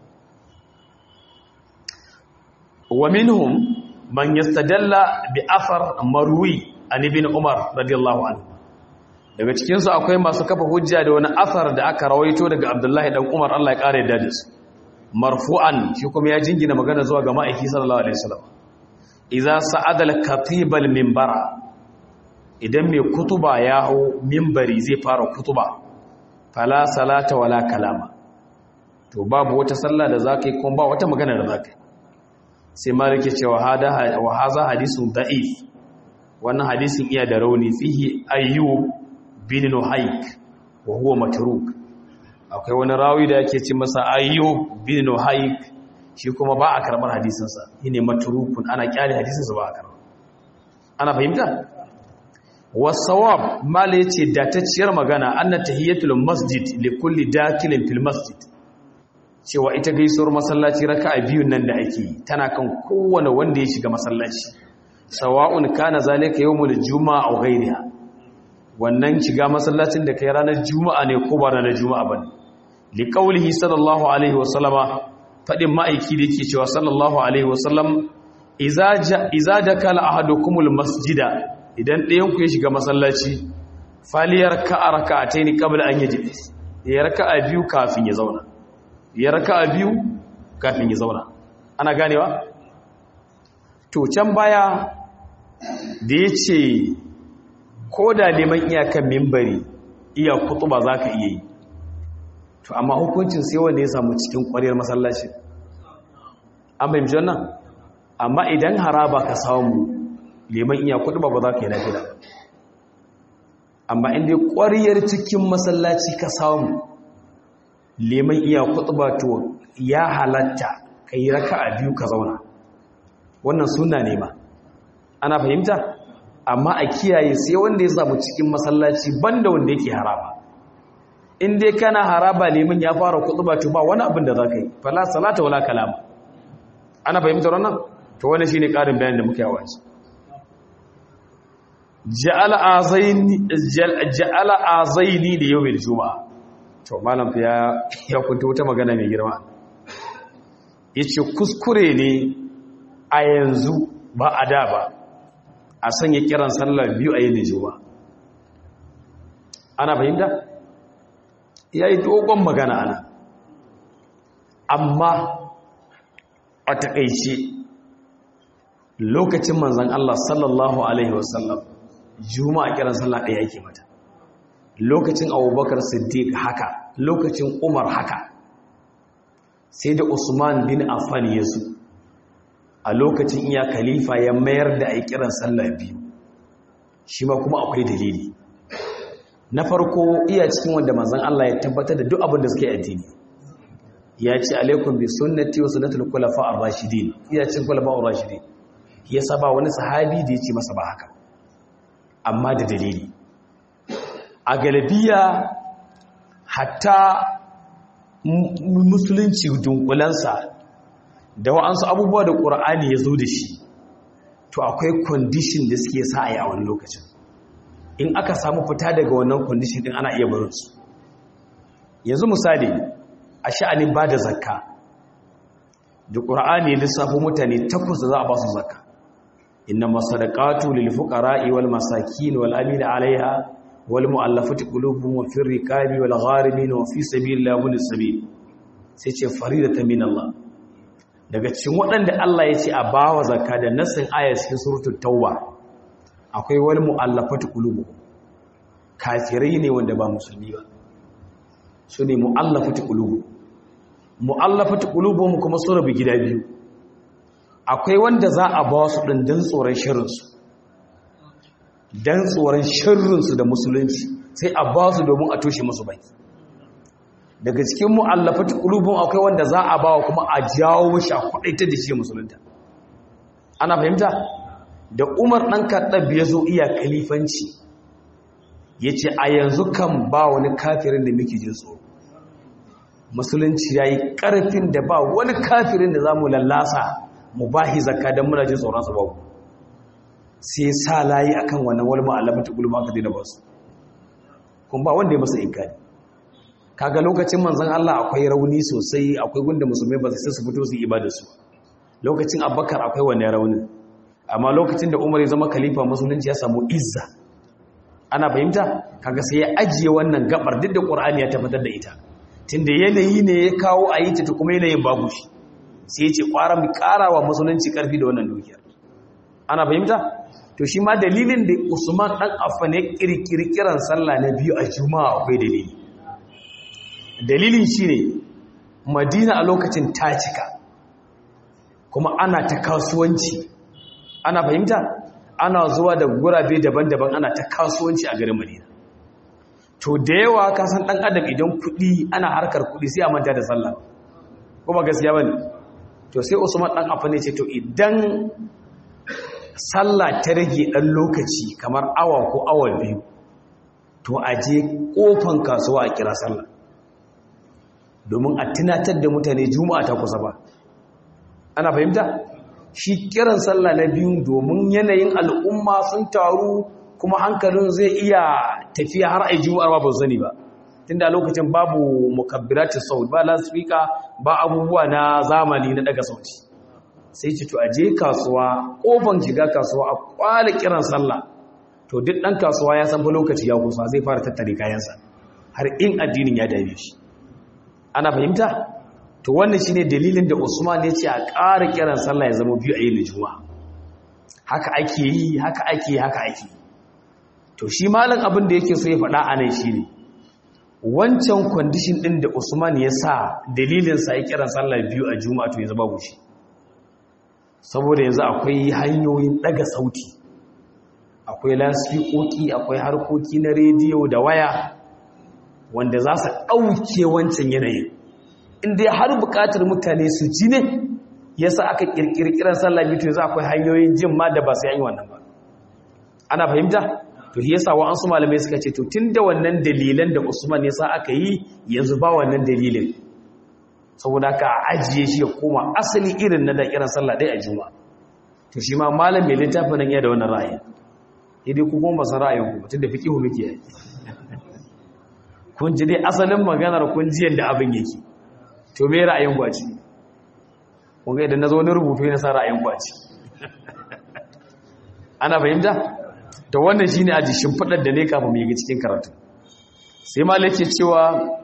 wa minhum man yastadalla bi athar marwi an ibn umar radiyallahu anhu daga cikinsu akwai masu kafa hujja da wani asar da aka rawaito daga abdullahi dan umar allah ya ƙara yadda da su marfu'an shi kuma ya jingina magana zuwa ga ma'aiki sallallahu alaihi wasallam idza sa'ada al-katibal minbara idan mai kutuba ya hau minbari zai fara kutuba fala salata wala kalama to babu wata sallah da zaka yi kuma ba wata magana da zaka yi sai malik ya ce wa hada wa haza hadisun da'if wannan hadisin iya da rauni fihi ayyub bin nuhayk wa huwa matruk akwai wani rawi da yake ce masa ayyub bin nuhayk shi kuma ba a karbar hadisin sa shine matrukun ana kyale hadisin sa ba a karbar ana fahimta wasawab mala yace datacciyar magana anna tahiyatul masjid li kulli dakilin fil masjid cewa ita gaisuwar masallaci raka'a biyun nan da ake yi tana kan kowane wanda ya shiga masallaci sawa'un kana zalika yawmul juma'a aw ghayriha wannan shiga masallacin da kai ranar juma'a ne ko ba ranar juma'a bane li qawlihi sallallahu alaihi wasallama fadin ma'aiki da yake cewa sallallahu alaihi wasallam idza idza dakala ahadukumul masjida idan ɗayan ku ya shiga masallaci faliyar ka'a raka'ataini qabla an yajlis ya raka'a biyu kafin ya zauna ya raka'a biyu kafin ya zauna ana ganewa to can baya da ya ce ko da neman iyakan mimbari iya kutuba za ka iya yi to amma hukuncin sai wanda ya samu cikin ƙwariyar masallaci an fahimci wannan amma idan haraba ka samu neman iya kutuba ba za ka yi lafiya amma inda ƙwariyar cikin masallaci ka samu neman iya kutuba to ya halatta ka yi raka a biyu ka zauna wannan suna ne ma ana fahimta amma a kiyaye sai wanda ya samu cikin masallaci banda wanda yake haraba in dai kana haraba neman ya fara kutuba to ba wani abin da za ka yi fala salata wala kalama ana fahimtar wannan to wani shine karin bayanin da muke yawa shi ja'ala azaini ja'ala azaini da yawmil juma'a to malam ya ya kunta wata magana mai girma yace kuskure ne a yanzu ba a da ba a sanya kiran sallar biyu a yin juma'a ana fahimta yayi dogon magana ana amma a takeice lokacin manzon Allah sallallahu alaihi wasallam juma'a kiran sallah ɗaya yake mata lokacin abubakar siddiq haka lokacin umar haka sai da usman bin affan ya zo a lokacin iya khalifa ya mayar da a kiran sallah biyu shi ma kuma akwai dalili na farko iya cikin wanda manzon Allah ya tabbatar da duk abin da suke addini ya ce alaikum bi sunnati wa sunnatul khulafa ar-rashidin iya cikin khulafa ar-rashidin ya saba wani sahabi da ya ce masa ba haka amma da dalili a galabiya hatta musulunci dunkulansa da wa'ansu abubuwa da ƙura'ani ya zo da shi to akwai kwandishin da suke sa a yi a wani lokacin in aka samu fita daga wannan kwandishin din ana iya barinsu yanzu misali a sha'anin ba da zakka da ƙura'ani ya lissafo mutane takwas da za a ba su zakka inna masadaqatu lil fuqara'i wal masakin wal amina 'alayha wal mu'allafati qulubuhum wa fir riqabi wal gharimin wa fi sabilillahi wal sabil sai ce faridatan min Allah daga cikin waɗanda Allah ya ce a bawa zakka da nassin aya cikin suratul tauba akwai wal mu'allafati qulubuhum kafirai ne wanda ba musulmi ba su ne mu'allafati qulubuhum mu'allafati qulubuhum kuma su rabu gida biyu akwai wanda za a ba su ɗin don tsoron shirinsu don tsoron shirinsu da musulunci sai a ba su domin a toshe musu baki daga cikin mu'allafat ƙulubun akwai wanda za a ba wa kuma a jawo shi a kwaɗaita da shi musulunta ana fahimta da umar ɗan kaɗa ya zo iya kalifanci ya ce a yanzu kan ba wani kafirin da muke jin tsoro musulunci ya yi ƙarfin da ba wani kafirin da za mu lallasa mu bahi zakka don muna jin tsoron su babu sai sa layi akan wannan wal ma'alamatu gulma aka dina basu kun ba wanda ya masa inkari kaga lokacin manzon Allah akwai rauni sosai akwai gunda musulmai ba sai su fito su ibada su lokacin Abubakar akwai wannan raunin amma lokacin da Umar ya zama khalifa musulunci ya samu izza ana fahimta kaga sai ya ajiye wannan gabar duk da qur'ani ya tabbatar da ita tunda yanayi ne ya kawo a yi ta kuma yanayin babu shi sai ya ce kwara mu karawa musulunci karfi da wannan dukiyar ana fahimta to shi ma dalilin da Usman dan Affan ya kirkiri kiran sallah na biyu a Juma'a akwai dalili dalilin shine Madina a lokacin ta cika kuma ana ta kasuwanci ana fahimta ana zuwa da gurabe daban-daban ana ta kasuwanci a garin Madina to da yawa ka san dan adam idan kudi ana harkar kudi sai a manta da sallah kuma gaskiya bane to sai Usman dan Affan ya ce to idan sallah ta rage dan lokaci kamar awa ko awa biyu to a je kofan kasuwa a kira sallah domin a tunatar da mutane juma'a ta kusa ba ana fahimta shi kiran sallah na biyu domin yanayin al'umma sun taru kuma hankalin zai iya tafiya har ai juma'ar ba ba sani ba tunda lokacin babu mukabbiratin saut ba lasfika ba abubuwa na zamani na daga sauti sai ce to a je kasuwa kofan shiga kasuwa a kwala kiran sallah to duk dan kasuwa ya san fa lokaci ya kusa zai fara tattare kayansa har in addinin ya dame shi ana fahimta to wannan shine dalilin da Usman ya ce a ƙara kiran sallah ya zama biyu a yin juma'a haka ake yi haka ake yi haka ake to shi malam abin da yake so ya faɗa a nan shine wancan kwandishin ɗin da Usman ya sa dalilin sa ya kiran sallah biyu a juma'a to yanzu babu shi saboda yanzu akwai hanyoyin ɗaga sauti akwai lasfikoki akwai harkoki na rediyo da waya wanda za su ɗauke wancan yanayin inda har buƙatar mutane su ji ne ya sa aka ƙirƙiri kiran sallah biyu za akwai hanyoyin jin ma da ba sai an yi wannan ba ana fahimta to ya sa wa'ansu malamai suka ce to tun da wannan dalilan da usman ya sa aka yi yanzu ba wannan dalilin saboda ka ajiye shi ya koma asali irin na da kiran sallah ɗaya a juma to shi ma malam mai littafin nan ya da wannan ra'ayi idai ku kuma san ra'ayin ku tun da fiqihu muke yi kun ji dai asalin maganar kun ji yadda abin yake to me ra'ayin ku a ci kun ga idan nazo ne rubutu ne sa ra'ayin ku a ci ana fahimta to wannan shine aji shimfidar da ne kafin mu yi cikin karatu sai malai ke cewa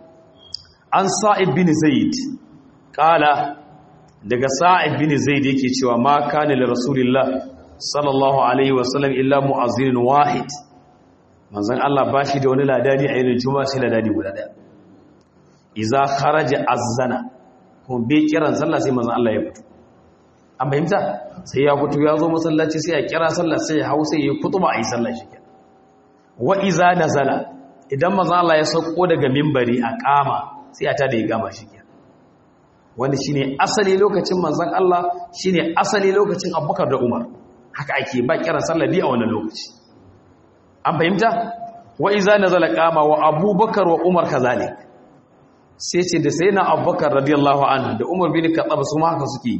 an sa'id bin zaid kala daga sa'id bin zaid yake cewa ma kana li rasulillah sallallahu alaihi wasallam illa mu'azzin wahid manzon Allah bashi da wani ladani a yin juma'a sai ladani guda daya iza kharaja azzana kuma bai kiran sallah sai manzon Allah ya fito an fahimta sai ya fito ya zo masallaci sai ya kira sallah sai ya hausa ya kutuba a yi sallah shi wa iza nazala idan manzon Allah ya sauko daga minbari a kama sai a tada ya gama shi kenan wanda shine asali lokacin manzon Allah shine asali lokacin Abubakar da Umar haka ake ba kiran sallah bi a wannan lokaci an fahimta wa iza nazala qama wa Abubakar wa Umar kazalik sai ce da sayyidina Abubakar radiyallahu anhu da Umar bin Khattab su ma haka suke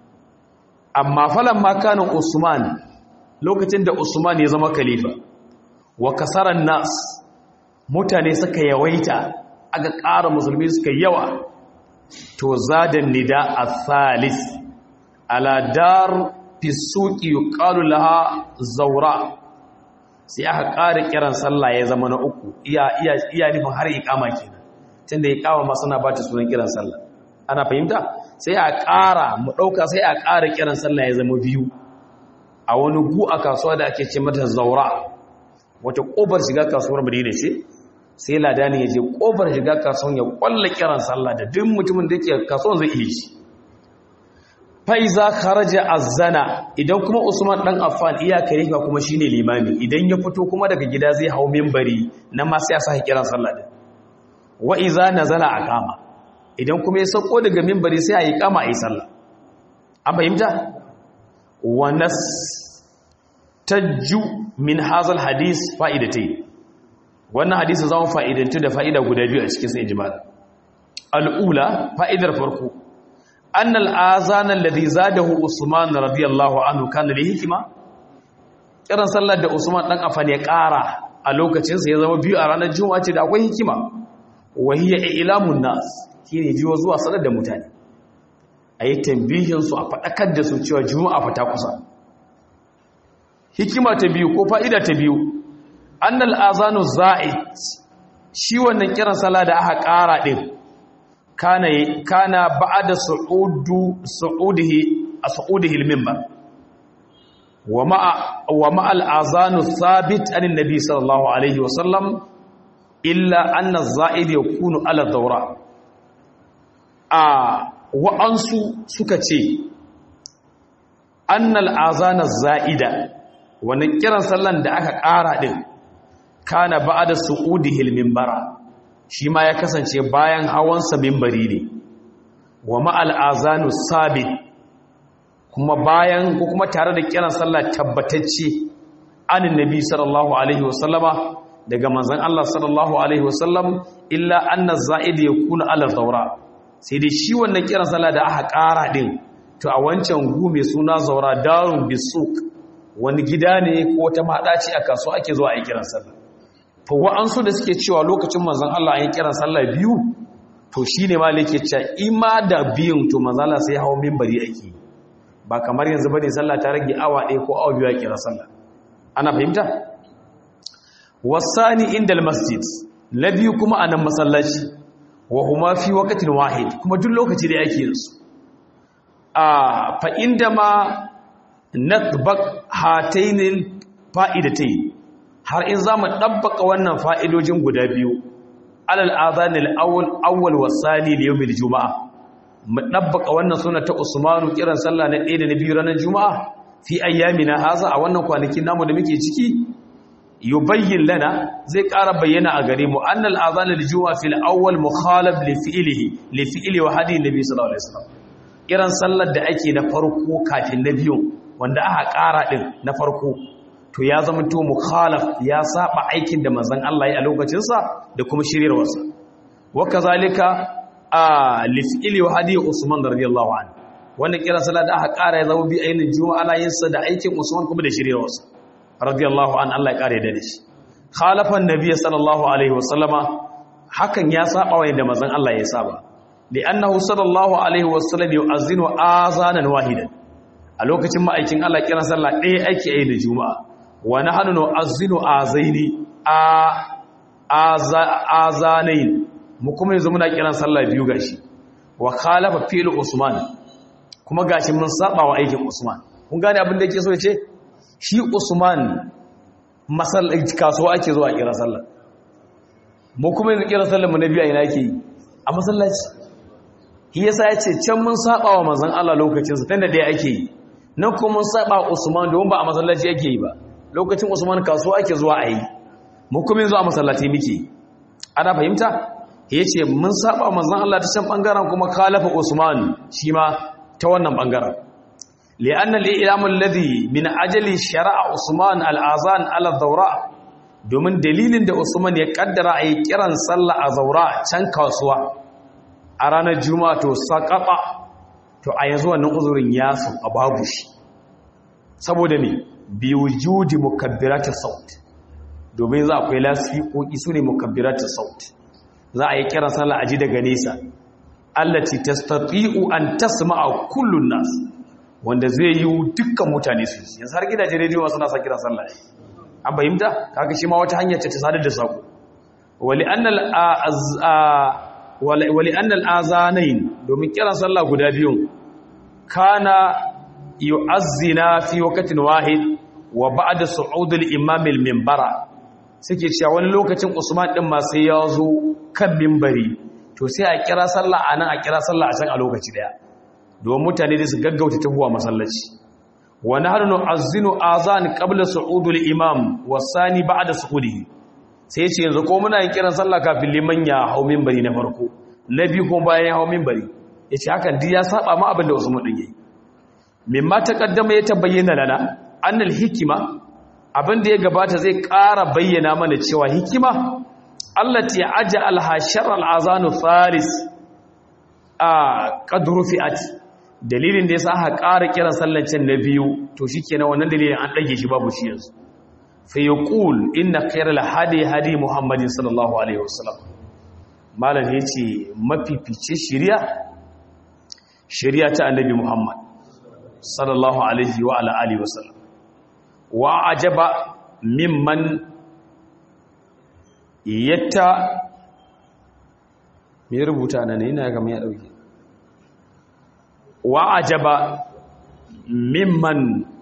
amma falan ma kana Usman lokacin da Usman ya zama khalifa wa kasaran nas mutane suka yawaita aka ƙara musulmi suka yawa to zadan nida al-thalith ala dar fi suqi yuqalu laha zawra sai aka ƙara kiran sallah ya zama na uku iya iya iya nufin har iqama kenan tunda iqama ma suna bata sunan kiran sallah ana fahimta sai a ƙara mu dauka sai a ƙara kiran sallah ya zama biyu a wani gu a kasuwa da ake ce mata zawra wata ƙofar shiga kasuwar Madina ce sai ladani ya je kofar shiga kasuwan ya kwalla kiran sallah da duk mutumin da yake kasuwan zai iya shi faiza kharaja azana idan kuma usman dan affan iya karifa kuma shine limami idan ya fito kuma daga gida zai hau minbari nan ma sai ya saki kiran sallah din wa iza nazala aqama idan kuma ya sako daga minbari sai ayi kama ayi sallah an fahimta wa nas tajju min hazal hadis fa'idatayn wannan hadisi zama fa'idantu da fa'ida guda biyu a cikin sai jima'a al'ula fa'idar farko an al'azanar da zai za da hu usman radiyallahu anhu kan da hikima kiran sallar da usman ɗan afan ya ƙara a lokacinsa ya zama biyu a ranar juma'a ce da akwai hikima wahiyar ilamun nas shi ne jiwa zuwa sanar da mutane a yi tambihinsu a faɗakar da su cewa juma'a fata kusa hikima ta biyu ko fa'ida ta biyu annal azanu za'id shi wannan kiran sallah da aka ƙara din kana kana ba'da su'udu su'udihi su'udihi al-minbar wa ma'a wa ma'a al-azanu thabit an nabi sallallahu alaihi wa sallam illa anna az-za'id yakunu ala dawra a wa'ansu suka ce annal azana za'ida wannan kiran sallan da aka ƙara din kana ba'da su'udihil minbara shi ma ya kasance bayan hawansa minbari ne wa ma'al azanu sabit kuma bayan ko kuma tare da kiran sallah tabbatacce anin nabi sallallahu alaihi wasallama daga manzon Allah sallallahu alaihi wasallam illa anna za'id yakuna ala zawra sai dai shi wannan kiran sallah da aka ƙara din to a wancan gu mai suna zaura darun bisuk wani gida ne ko ta maɗaci a kasuwa ake zuwa a yi kiran sallah to wa'ansu da suke cewa lokacin manzon Allah an yi kiran sallah biyu to shi ne ma yake cewa ima da biyun to manzon Allah sai hawo minbari ake ba kamar yanzu bane sallah ta rage awa ɗaya ko awa biyu a kiran sallah ana fahimta wasani indal masjid na biyu kuma a nan masallaci wa huma fi waqtin wahid kuma duk lokaci da yake yin su a fa inda ma natbaq hatainil fa'idatai har in zamu dabbaka wannan fa'idojin guda biyu alal adhanil awwal awwal wasani li yawmil jumaa mu dabbaka wannan suna ta usmanu kiran sallah na 1 da na biyu ranar jumaa fi ayyamina haza a wannan kwanakin namu da muke ciki yubayyin lana zai ƙara bayyana a gare mu annal adhanil jumaa fil awwal mukhalaf li fi'lihi li fi'li wa hadi nabi sallallahu alaihi wasallam kiran sallar da ake na farko kafin na biyun wanda aka ƙara ɗin na farko to ya zama to mukhalaf ya saba aikin da manzon Allah ya a lokacinsa da kuma shiryarwarsa wa kazalika a lifili wa hadi Usman radiyallahu anhu wannan kiran sallar da aka ƙara ya zama bi ainin juma'a ana yin sa da aikin Usman kuma da shiryarwarsa radiyallahu an Allah ya ƙare da shi khalafan nabiy sallallahu alaihi wasallama hakan ya saba wa yadda manzon Allah ya saba li'annahu sallallahu alaihi wasallam yu'azzinu azanan wahidan a lokacin ma'aikin Allah kiran sallah ɗaya ake yi da juma'a wa nahnu nu'azzinu azaini a azanain mu kuma yanzu muna kiran sallah biyu gashi wa khalafa fi'l usman kuma gashi mun saba wa aikin usman kun gane abin da yake so ya ce shi usman masallaci kasuwa ake zuwa kiran sallah mu kuma yanzu kiran sallah mu na biyu a ina yake yi a masallaci shi yasa ya ce can mun saba wa manzon Allah lokacin sa tunda dai ake yi nan kuma mun saba Usman domin ba a masallaci ake yi ba lokacin Usman kasuwa ake zuwa a yi mu kuma yanzu a masallaci muke ana fahimta yace mun saba wa manzon Allah ta can bangaren kuma khalafa Usman shi ma ta wannan bangaren li'anna al-i'lam alladhi min ajali shara'a Usman al-azan ala dawra domin dalilin da Usman ya kaddara a yi kiran sallah a zaura can kasuwa a ranar juma'a to saƙaɓa to a yanzu wannan uzurin ya sauka babu shi saboda ne biyu judi mukabbiratar saut domin za akwai lasfiƙoƙi su ne mukabbiratar saut za a yi kiran sallah a ji daga nesa allati tastati'u an tasma'a kullun nas wanda zai yi dukkan mutane su yanzu har gidajen rediyo suna sa kiran sallah an bayyanta kaga shi ma wata hanyar ce ta sadar da sako wali annal wali annal azanain domin kiran sallah guda biyun kana yu'azzina fi waqtin wahid wa ba'da su'ud al-imam al-minbara suke cewa wani lokacin Usman din ma sai ya zo kan minbari to sai a kira sallah anan a kira sallah a can a lokaci daya domin mutane da su gaggauta tafiya masallaci wa nahnu nu'azzinu azan qabla su'ud al-imam wa sani ba'da su'udihi sai ce yanzu ko muna yin kiran sallah kafin liman ya hau minbari na farko na biyu kuma bayan ya hau minbari yace hakan duk ya saba ma abin da Usman din yayi mimma taqaddama ya tabayyana lana annal hikima abin da ya gabata zai ƙara bayyana mana cewa hikima allati aj'al hashar al-azanu thalis a qadru fi'at dalilin da yasa aka ƙara kiran sallan can na biyu to shikenan wannan dalilin an dage shi babu shi yanzu fa yaqul inna khayral hadi hadi muhammadin sallallahu alaihi wasallam malam yace mafifice shari'a shari'a ta annabi muhammad sallallahu alaihi wa ala alihi wasallam wa ajaba mimman yatta me rubuta nan ne ina ga me ya dauke wa ajaba mimman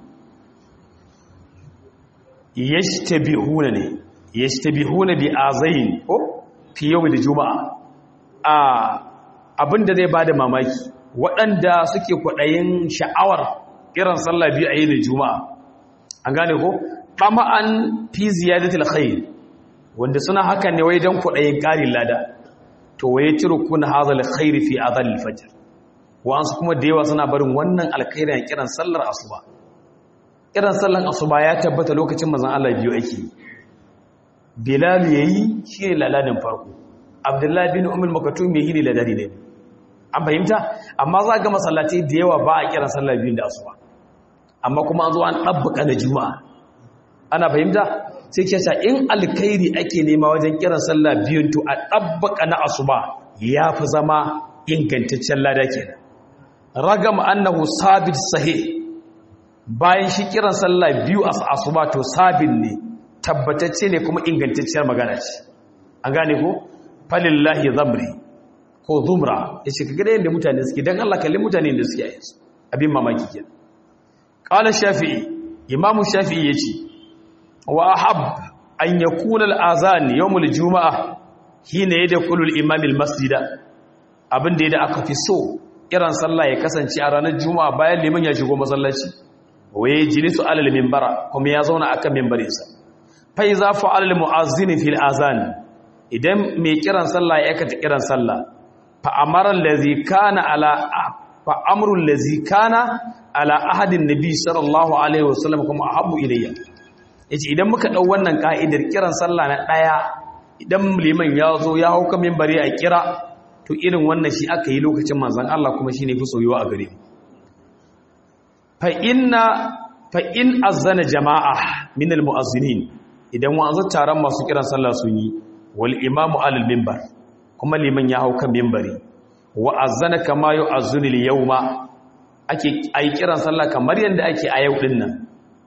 yashtabihuna ne yashtabihuna bi azain ko fi yawm juma'a a abinda zai bada mamaki waɗanda suke kwaɗayin sha'awar kiran sallah biyu a yin juma'a an gane ko tama'an fi ziyadatul khair wanda suna hakan ne wai dan kwaɗayin ƙarin lada to waye turkuna hadhal khair fi adhal fajr wa'ansu kuma da yawa suna barin wannan alkhairi a kiran sallar asuba kiran sallar asuba ya tabbata lokacin manzon Allah biyu ake Bilal yayi shi ne laladin farko Abdullahi bin Umm Maktum yayi ne ladadi ne an fahimta amma za ga masallaci da yawa ba a kiran sallar biyu da asuba amma kuma an zo an dabbaka na juma'a ana fahimta sai ke sa in alkhairi ake nema wajen kiran sallah biyun to a dabbaka na asuba yafi zama ingantaccen lada kenan ragam annahu sabit sahih bayan shi kiran sallah biyu a asuba to sabin ne tabbatacce ne kuma ingantacciyar magana ce an gane ko falillahi zamri ko zumra yace kaga da yanda mutane suke dan Allah kalli mutane da suke yi abin mamaki kenan qala shafi'i imam shafi'i yace wa ahab an yakuna al-azan yawm al-jum'ah hina yadkhulu al-imam al-masjida abin da aka fi so kiran sallah ya kasance a ranar juma'a bayan liman ya shigo masallaci waye jilisu alal minbara kuma ya zauna akan minbarinsa fa iza fa'ala al mu'azzin fil azan idan mai kiran sallah ya aikata kiran sallah fa amara allazi kana ala fa amru allazi kana ala ahadin nabi sallallahu alaihi wasallam kuma ahabbu ilayya yace idan muka dau wannan ka'idar kiran sallah na daya idan liman ya zo ya hauka minbari a kira to irin wannan shi aka yi lokacin manzan Allah kuma shi ne fi soyuwa a gare mu fa'in azana jama'a minal mu'azzinin idan wanzu taron masu kiran sallah sun yi wal imamu alal mimbar kuma liman ya hau kan mimbari wa azana kama yau azunil yau ma ake ayi kiran sallah kamar yadda ake a yau ɗin nan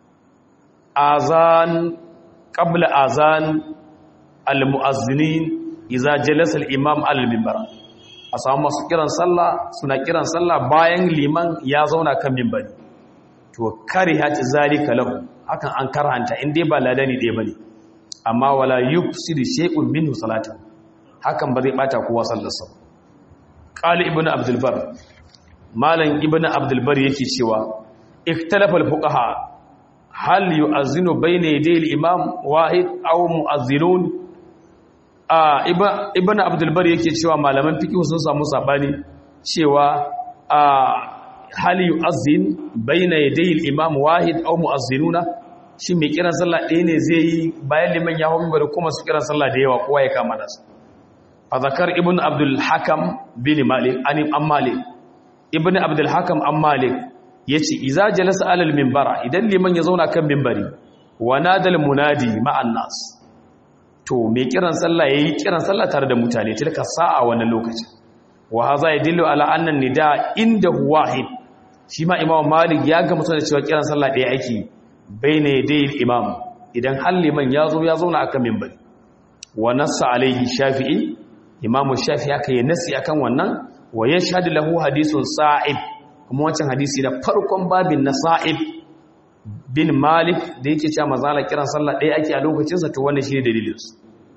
azan ƙabla azan al-mu'azzinin iza jalasa al-imam al-mimbar a samu masu kiran sallah suna kiran sallah bayan liman ya zauna kan mimbari to karihati zalika lahu hakan an karhanta in dai ba ladani dai bane amma wala yufsidu shay'un minhu salatan hakan ba zai bata kowa sallarsa qali ibnu abdul bar malam ibnu abdul bar yake cewa ikhtalafa al-fuqaha hal yu'azzinu bayna yaday al-imam wahid aw mu'azzinun a ibn abdulbar yake cewa malaman fiqh sun samu sabani cewa a hal yu'azzin bayna yaday al-imam wahid aw mu'azzinuna shi mai kiran sallah ɗaya ne zai yi bayan liman ya hawo bari kuma su kiran sallah da yawa kowa ya kama nasa fa zakar ibn abdul hakam bin malik an am malik ibn abdul hakam am malik yace idza jalasa alal minbara idan liman ya zauna kan minbari wa nadal munadi ma'an nas to mai kiran sallah yayi kiran sallah tare da mutane tilka sa'a wannan lokacin wa hadha yadullu ala anna nida inda wahid shi ma imam malik ya ga mutane cewa kiran sallah ɗaya ake baina yadayil imam idan har liman ya zo ya zauna akan minbari wa nassa alaihi shafi'i imam shafi'i aka yi nasi akan wannan wa yashhadu lahu hadithun sa'ib kuma wancan hadisi da farkon babin na sa'ib bin malik da yake cewa mazala kiran sallah ɗaya ake a lokacinsa to wannan shine dalilinsu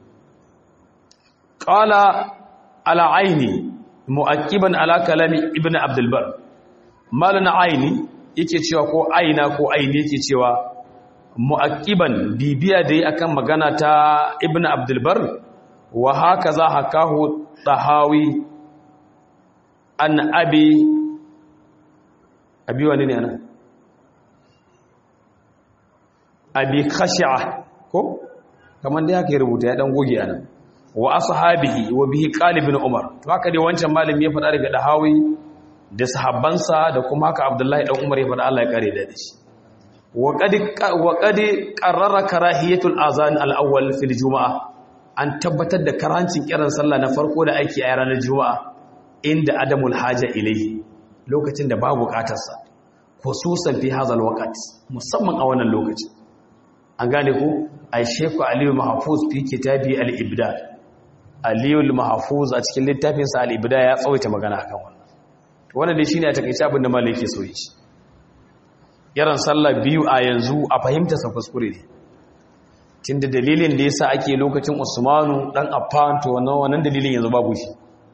qala ala aini mu'aqiban ala kalami ibn abdul bar malana aini yake cewa ko aina ko aini yake cewa mu'aqiban bibiya dai akan magana ta ibn abdul bar wa hakaza hakahu tahawi an abi abi wani ne ana abi khashi'a ko kamar da yake rubuta ya dan goge anan wa ashabihi wa bihi qalibin umar to haka dai wancan malami ya faɗa daga dahawi da sahabbansa da kuma haka abdullahi dan umar ya faɗa Allah ya kare da shi wa qad wa qad qarrara karahiyatul azan al-awwal fil juma'a an tabbatar da karancin kiran sallah na farko da ake a ranar juma'a inda adamul haja ilayhi lokacin da babu bukatarsa khususan fi hadha al musamman a wannan lokacin an gane ku a sheku aliyu mahafuz fi kitabi al-ibda aliyu mahafuz a cikin littafinsa al-ibda ya tsawaita magana akan wannan wannan dai shine a takeice abin da malai yake so yi yaran sallah biyu a yanzu a fahimta sa kuskure ne tunda dalilin da yasa ake lokacin Usmanu dan Affan to wannan wannan dalilin yanzu babu shi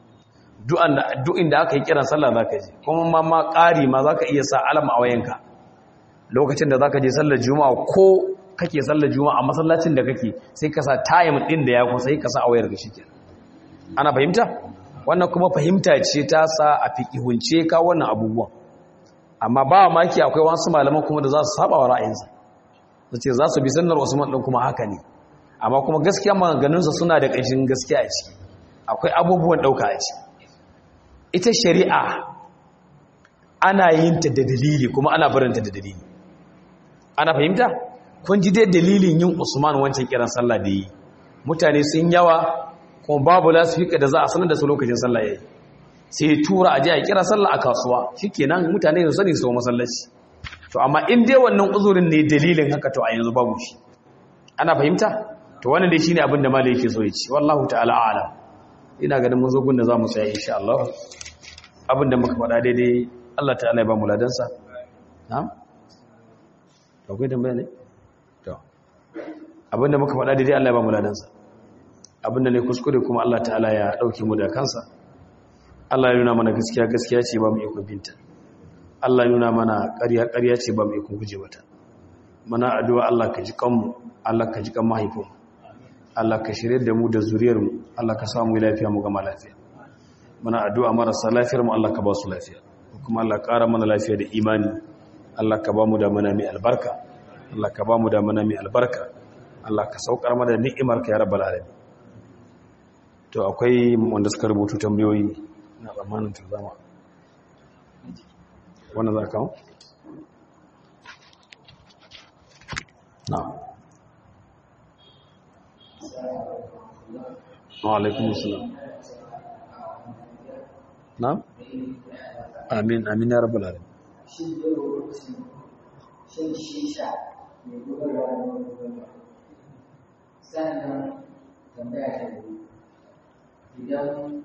duk inda aka yi kiran sallah zaka je kuma ma ma ƙari ma zaka iya sa alam a wayanka lokacin da zaka je sallar juma'a ko kake sallar juma'a a masallacin da kake sai ka sa time din da ya kusa sai ka sa a wayar ka shikenan ana fahimta wannan kuma fahimta ce ta sa a fiqihunce ka wannan abubuwan amma ba maki akwai wasu malaman kuma da za su saba wa ra'ayinsa su ce za su bi sunnar Usman din kuma haka ne amma kuma gaskiya maganganunsa suna da ƙanshin gaskiya a ciki akwai abubuwan ɗauka a ciki ita shari'a ana yin ta da dalili kuma ana barinta da dalili ana fahimta kun ji dai dalilin yin Usman wancan kiran sallah da yi mutane sun yawa kuma babu lasifika da za a sanar da su lokacin sallah yayi sai tura aje a kira sallah a kasuwa shikenan mutane su sani su masallaci to amma in dai wannan uzurin ne dalilin haka to a yanzu babu shi ana fahimta to wannan dai shine abin da malai yake so ya ci wallahu ta'ala a'lam ina ganin mun zo gun da zamu tsaya insha Allah abin da muka faɗa daidai Allah ta'ala ya ba mu ladansa na'am akwai tambaya ne to abin da muka faɗa daidai Allah ya ba mu ladansa abin da ne kuskure kuma Allah ta'ala ya dauke mu da kansa Allah ya nuna mana gaskiya gaskiya ce ba mu iko binta Allah ya nuna mana ƙarya ƙarya ce ba mu iko guje mata mana addu'a Allah ka ji kanmu Allah ka ji kan mahaifinmu Allah ka shirye da mu da zuriyarmu Allah ka samu lafiya mu gama lafiya muna addu'a marasa lafiyar mu Allah ka ba su lafiya kuma Allah ƙara mana lafiya da imani Allah ka ba mu da mana mai albarka Allah ka ba mu da mana mai albarka Allah ka saukar mana ni'imar ka ya rabbal alamin to akwai wanda suka rubutu tambayoyi na zamanin tuzama wannan za ka na'am وعليكم السلام نعم آمين آمين يا رب العالمين shin shisha mai gudarwa da gudarwa sannan tambaya ta biyu idan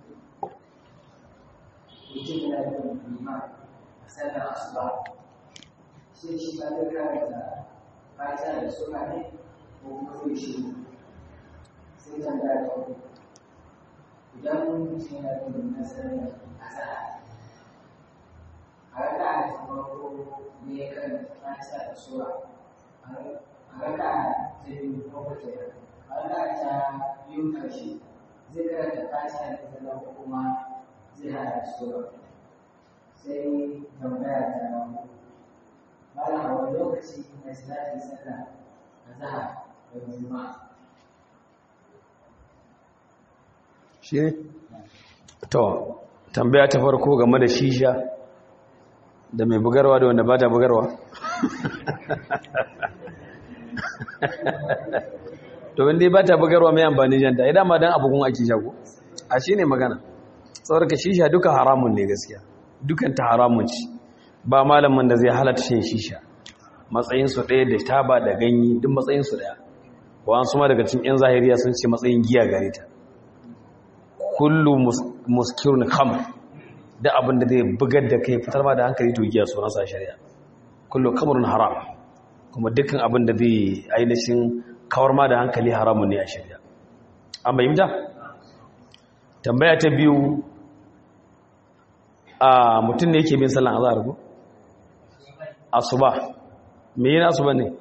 mutum yana da lima a sannan asuba shin shi ba zai karanta fata da suna ne ko kuma zai shiru sai tambaya ta uku idan mutum yana da lima sannan asara a raka a farko ne ya kan fata da sura a raka ta biyu ko ta a raka ta biyun karshe zai karanta fata da sannan ko kuma zai hada da sura sai tambaya ta malam a wani lokaci na salatin sallah a zahar da juma'a shi ne to tambaya ta farko game da shisha da mai bugarwa da wanda ba ta bugarwa to wanda ba ta bugarwa mai amfani janta idan ma dan abubuwan ake shago a shi ne magana ka shisha duka haramun ne gaskiya dukan ta haramun ci ba malamin da zai halatta shan shisha matsayinsu ɗaya da taba da ganyi duk matsayinsu ɗaya wa'ansu ma daga cikin 'yan zahiriya sun ce matsayin giya gare ta kullu muskirun khamr da abin da zai bugar da kai fitar ma da hankali to giya sunan sa shari'a kullu khamrun haram kuma dukkan abin da zai ainihin kawar ma da hankali haramun ne a shari'a an bayyana tambaya ta biyu a mutum ne yake bin sallan azhar ko asuba me yana asuba ne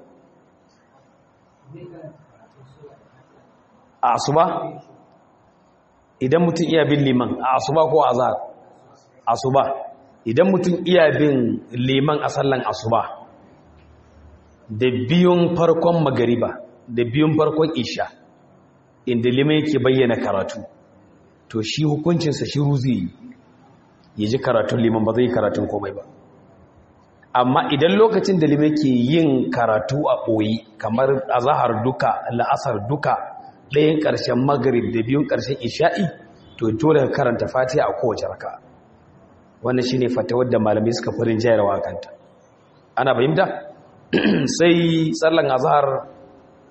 a asuba idan mutum iya bin liman a asuba ko azhar asuba idan mutum iya bin liman a sallan asuba da biyun farkon magariba da biyun farkon isha inda liman yake bayyana karatu to shi hukuncinsa shi ruzi ya ji karatun liman ba zai yi karatun komai ba amma idan lokacin da liman ke yin karatu a ɓoyi kamar azahar duka la'asar duka ɗayan ƙarshen magarib da biyun ƙarshen isha'i to dole ka karanta fatiha a kowace raka wannan shine fatawar da malamai suka farin jayarwa kanta ana fahimta sai tsallan azhar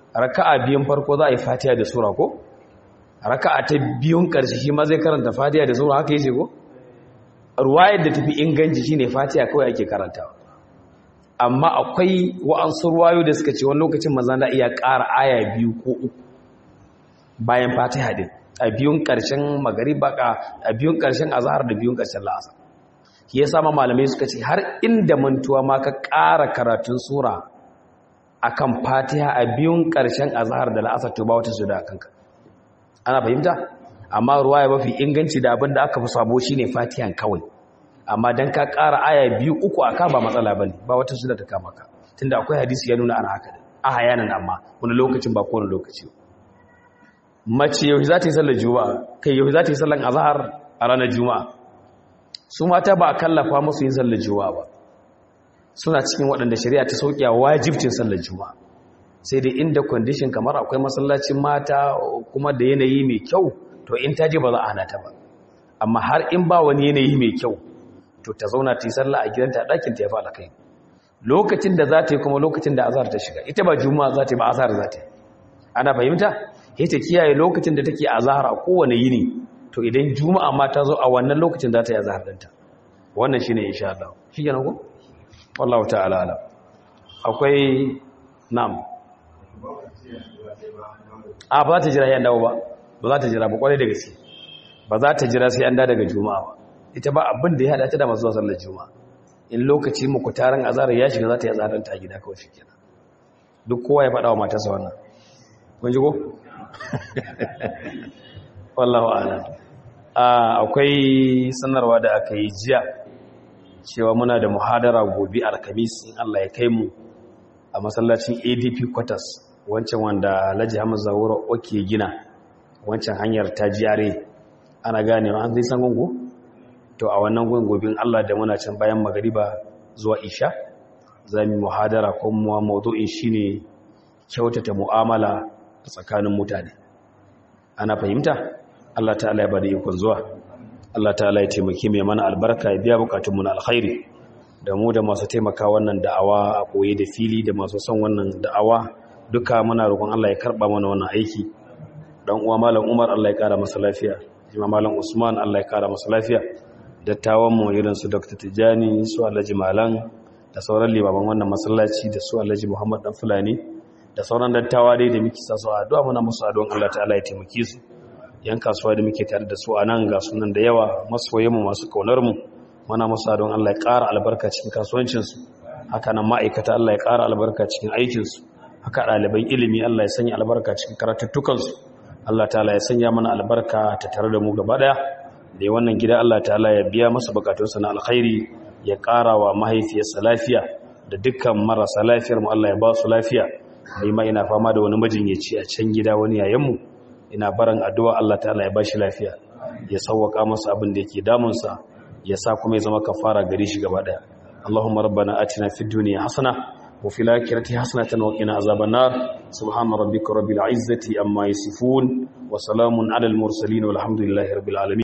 raka'a biyun farko za a yi fatiha da sura ko raka'a ta biyun ƙarshe shi ma zai karanta fatiha da sura haka yace ko ruwayar da tafi inganci shine fatiha kawai ake karantawa amma akwai wa'ansu ruwayo da suka ce wani lokacin maza na iya ƙara aya biyu ko uku bayan fatiha din a biyun ƙarshen magariba a biyun ƙarshen azhar da biyun ƙarshen la'asar shi yasa ma malamai suka ce har inda mantuwa ma ka ƙara karatun sura akan fatiha a biyun ƙarshen azhar da la'asar to ba wata su da kanka ana fahimta amma ruwaya mafi inganci da abin da aka fi sabo shine fatihan kawai amma dan ka ƙara aya biyu uku aka ba matsala bane ba wata su da ta kama ka tunda akwai hadisi ya nuna ana haka da a hayanan amma wani lokacin ba kowane lokaci mace yau za ta yi sallar juma'a kai yau za ta yi sallar azhar a ranar juma'a su mata ba a kallafa musu yin sallar juma'a ba suna cikin waɗanda shari'a ta sauƙi a wajibcin sallar juma'a sai dai inda kwandishin kamar akwai masallacin mata kuma da yanayi mai kyau to in ta je ba za a hana ta ba amma har in ba wani yanayi mai kyau to ta zauna ta yi sallah a gidanta a ɗakin ta ya fa kai lokacin da za ta yi kuma lokacin da azhar ta shiga ita ba juma'a za ta yi ba azhar za ta yi ana fahimta sai ta kiyaye lokacin da take azhar a kowane yini to idan juma'a ma ta zo a wannan lokacin za ta yi azhar ɗinta wannan shine insha Allah shi kenan ko wallahu ta'ala ala akwai nam a ba za ta jira yan dawo ba ba za ta jira ba kwarai da gaske ba za ta jira sai an da daga juma'a ba ita ba abin da ya hada ta da masu zuwa sallar juma'a in lokaci muku taron azhar ya shiga za ta yi azharar ta gida kawai shi kenan duk kowa ya faɗa wa matarsa wannan kun ji ko wallahu a'lam akwai sanarwa da aka yi jiya cewa muna da muhadara gobe alkamis in Allah ya kai mu a masallacin ADP quarters wancan wanda Alhaji Hamza Zawura oke gina wancan hanyar ta jiyare ana gane an zai san gungu to a wannan gungubin Allah da muna can bayan magariba zuwa isha zamu muhadara ko mu mawdu'in shine kyautata mu'amala tsakanin mutane ana fahimta Allah ta'ala ya bada ikon zuwa Allah ta'ala ya taimake mai mana albarka ya biya bukatunmu na alkhairi da mu da masu taimaka wannan da'awa a koye da fili da masu son wannan da'awa duka muna roƙon Allah ya karba mana wannan aiki dan uwa malam Umar Allah ya kara masa lafiya jima malam Usman Allah ya kara masa lafiya dattawan mu irin su Dr. Tijani su Alhaji Malam da sauran limaman wannan masallaci da su Alhaji Muhammad dan Fulani da sauran dattawa dai da muke sa su addu'a muna musu addu'an Allah ta'ala ya taimake su yan kasuwa da muke tare da su a nan ga sunan da yawa masoyanmu masu kaunarmu muna musa don Allah ya ƙara albarka cikin kasuwancinsu haka nan ma'aikata Allah ya ƙara albarka cikin aikinsu haka ɗaliban ilimi Allah ya sanya albarka cikin karatuttukansu Allah ta'ala ya sanya mana albarka ta tare da mu gaba ɗaya da yi wannan gida Allah ta'ala ya biya masa bukatunsa na alkhairi ya ƙara wa mahaifiyarsa lafiya da dukkan marasa lafiyar mu Allah ya ba su lafiya ni ma ina fama da wani majinyaci a can gida wani yayanmu ina barin addu'a Allah ta'ala ya bashi lafiya ya sauwaka masa abin da yake damunsa ya sa kuma ya zama kafara gare shi gaba daya Allahumma rabbana atina fid dunya hasana wa fil akhirati hasanatan wa qina azaban nar subhana rabbika rabbil izzati amma yasifun wa salamun alal mursalin walhamdulillahi rabbil alamin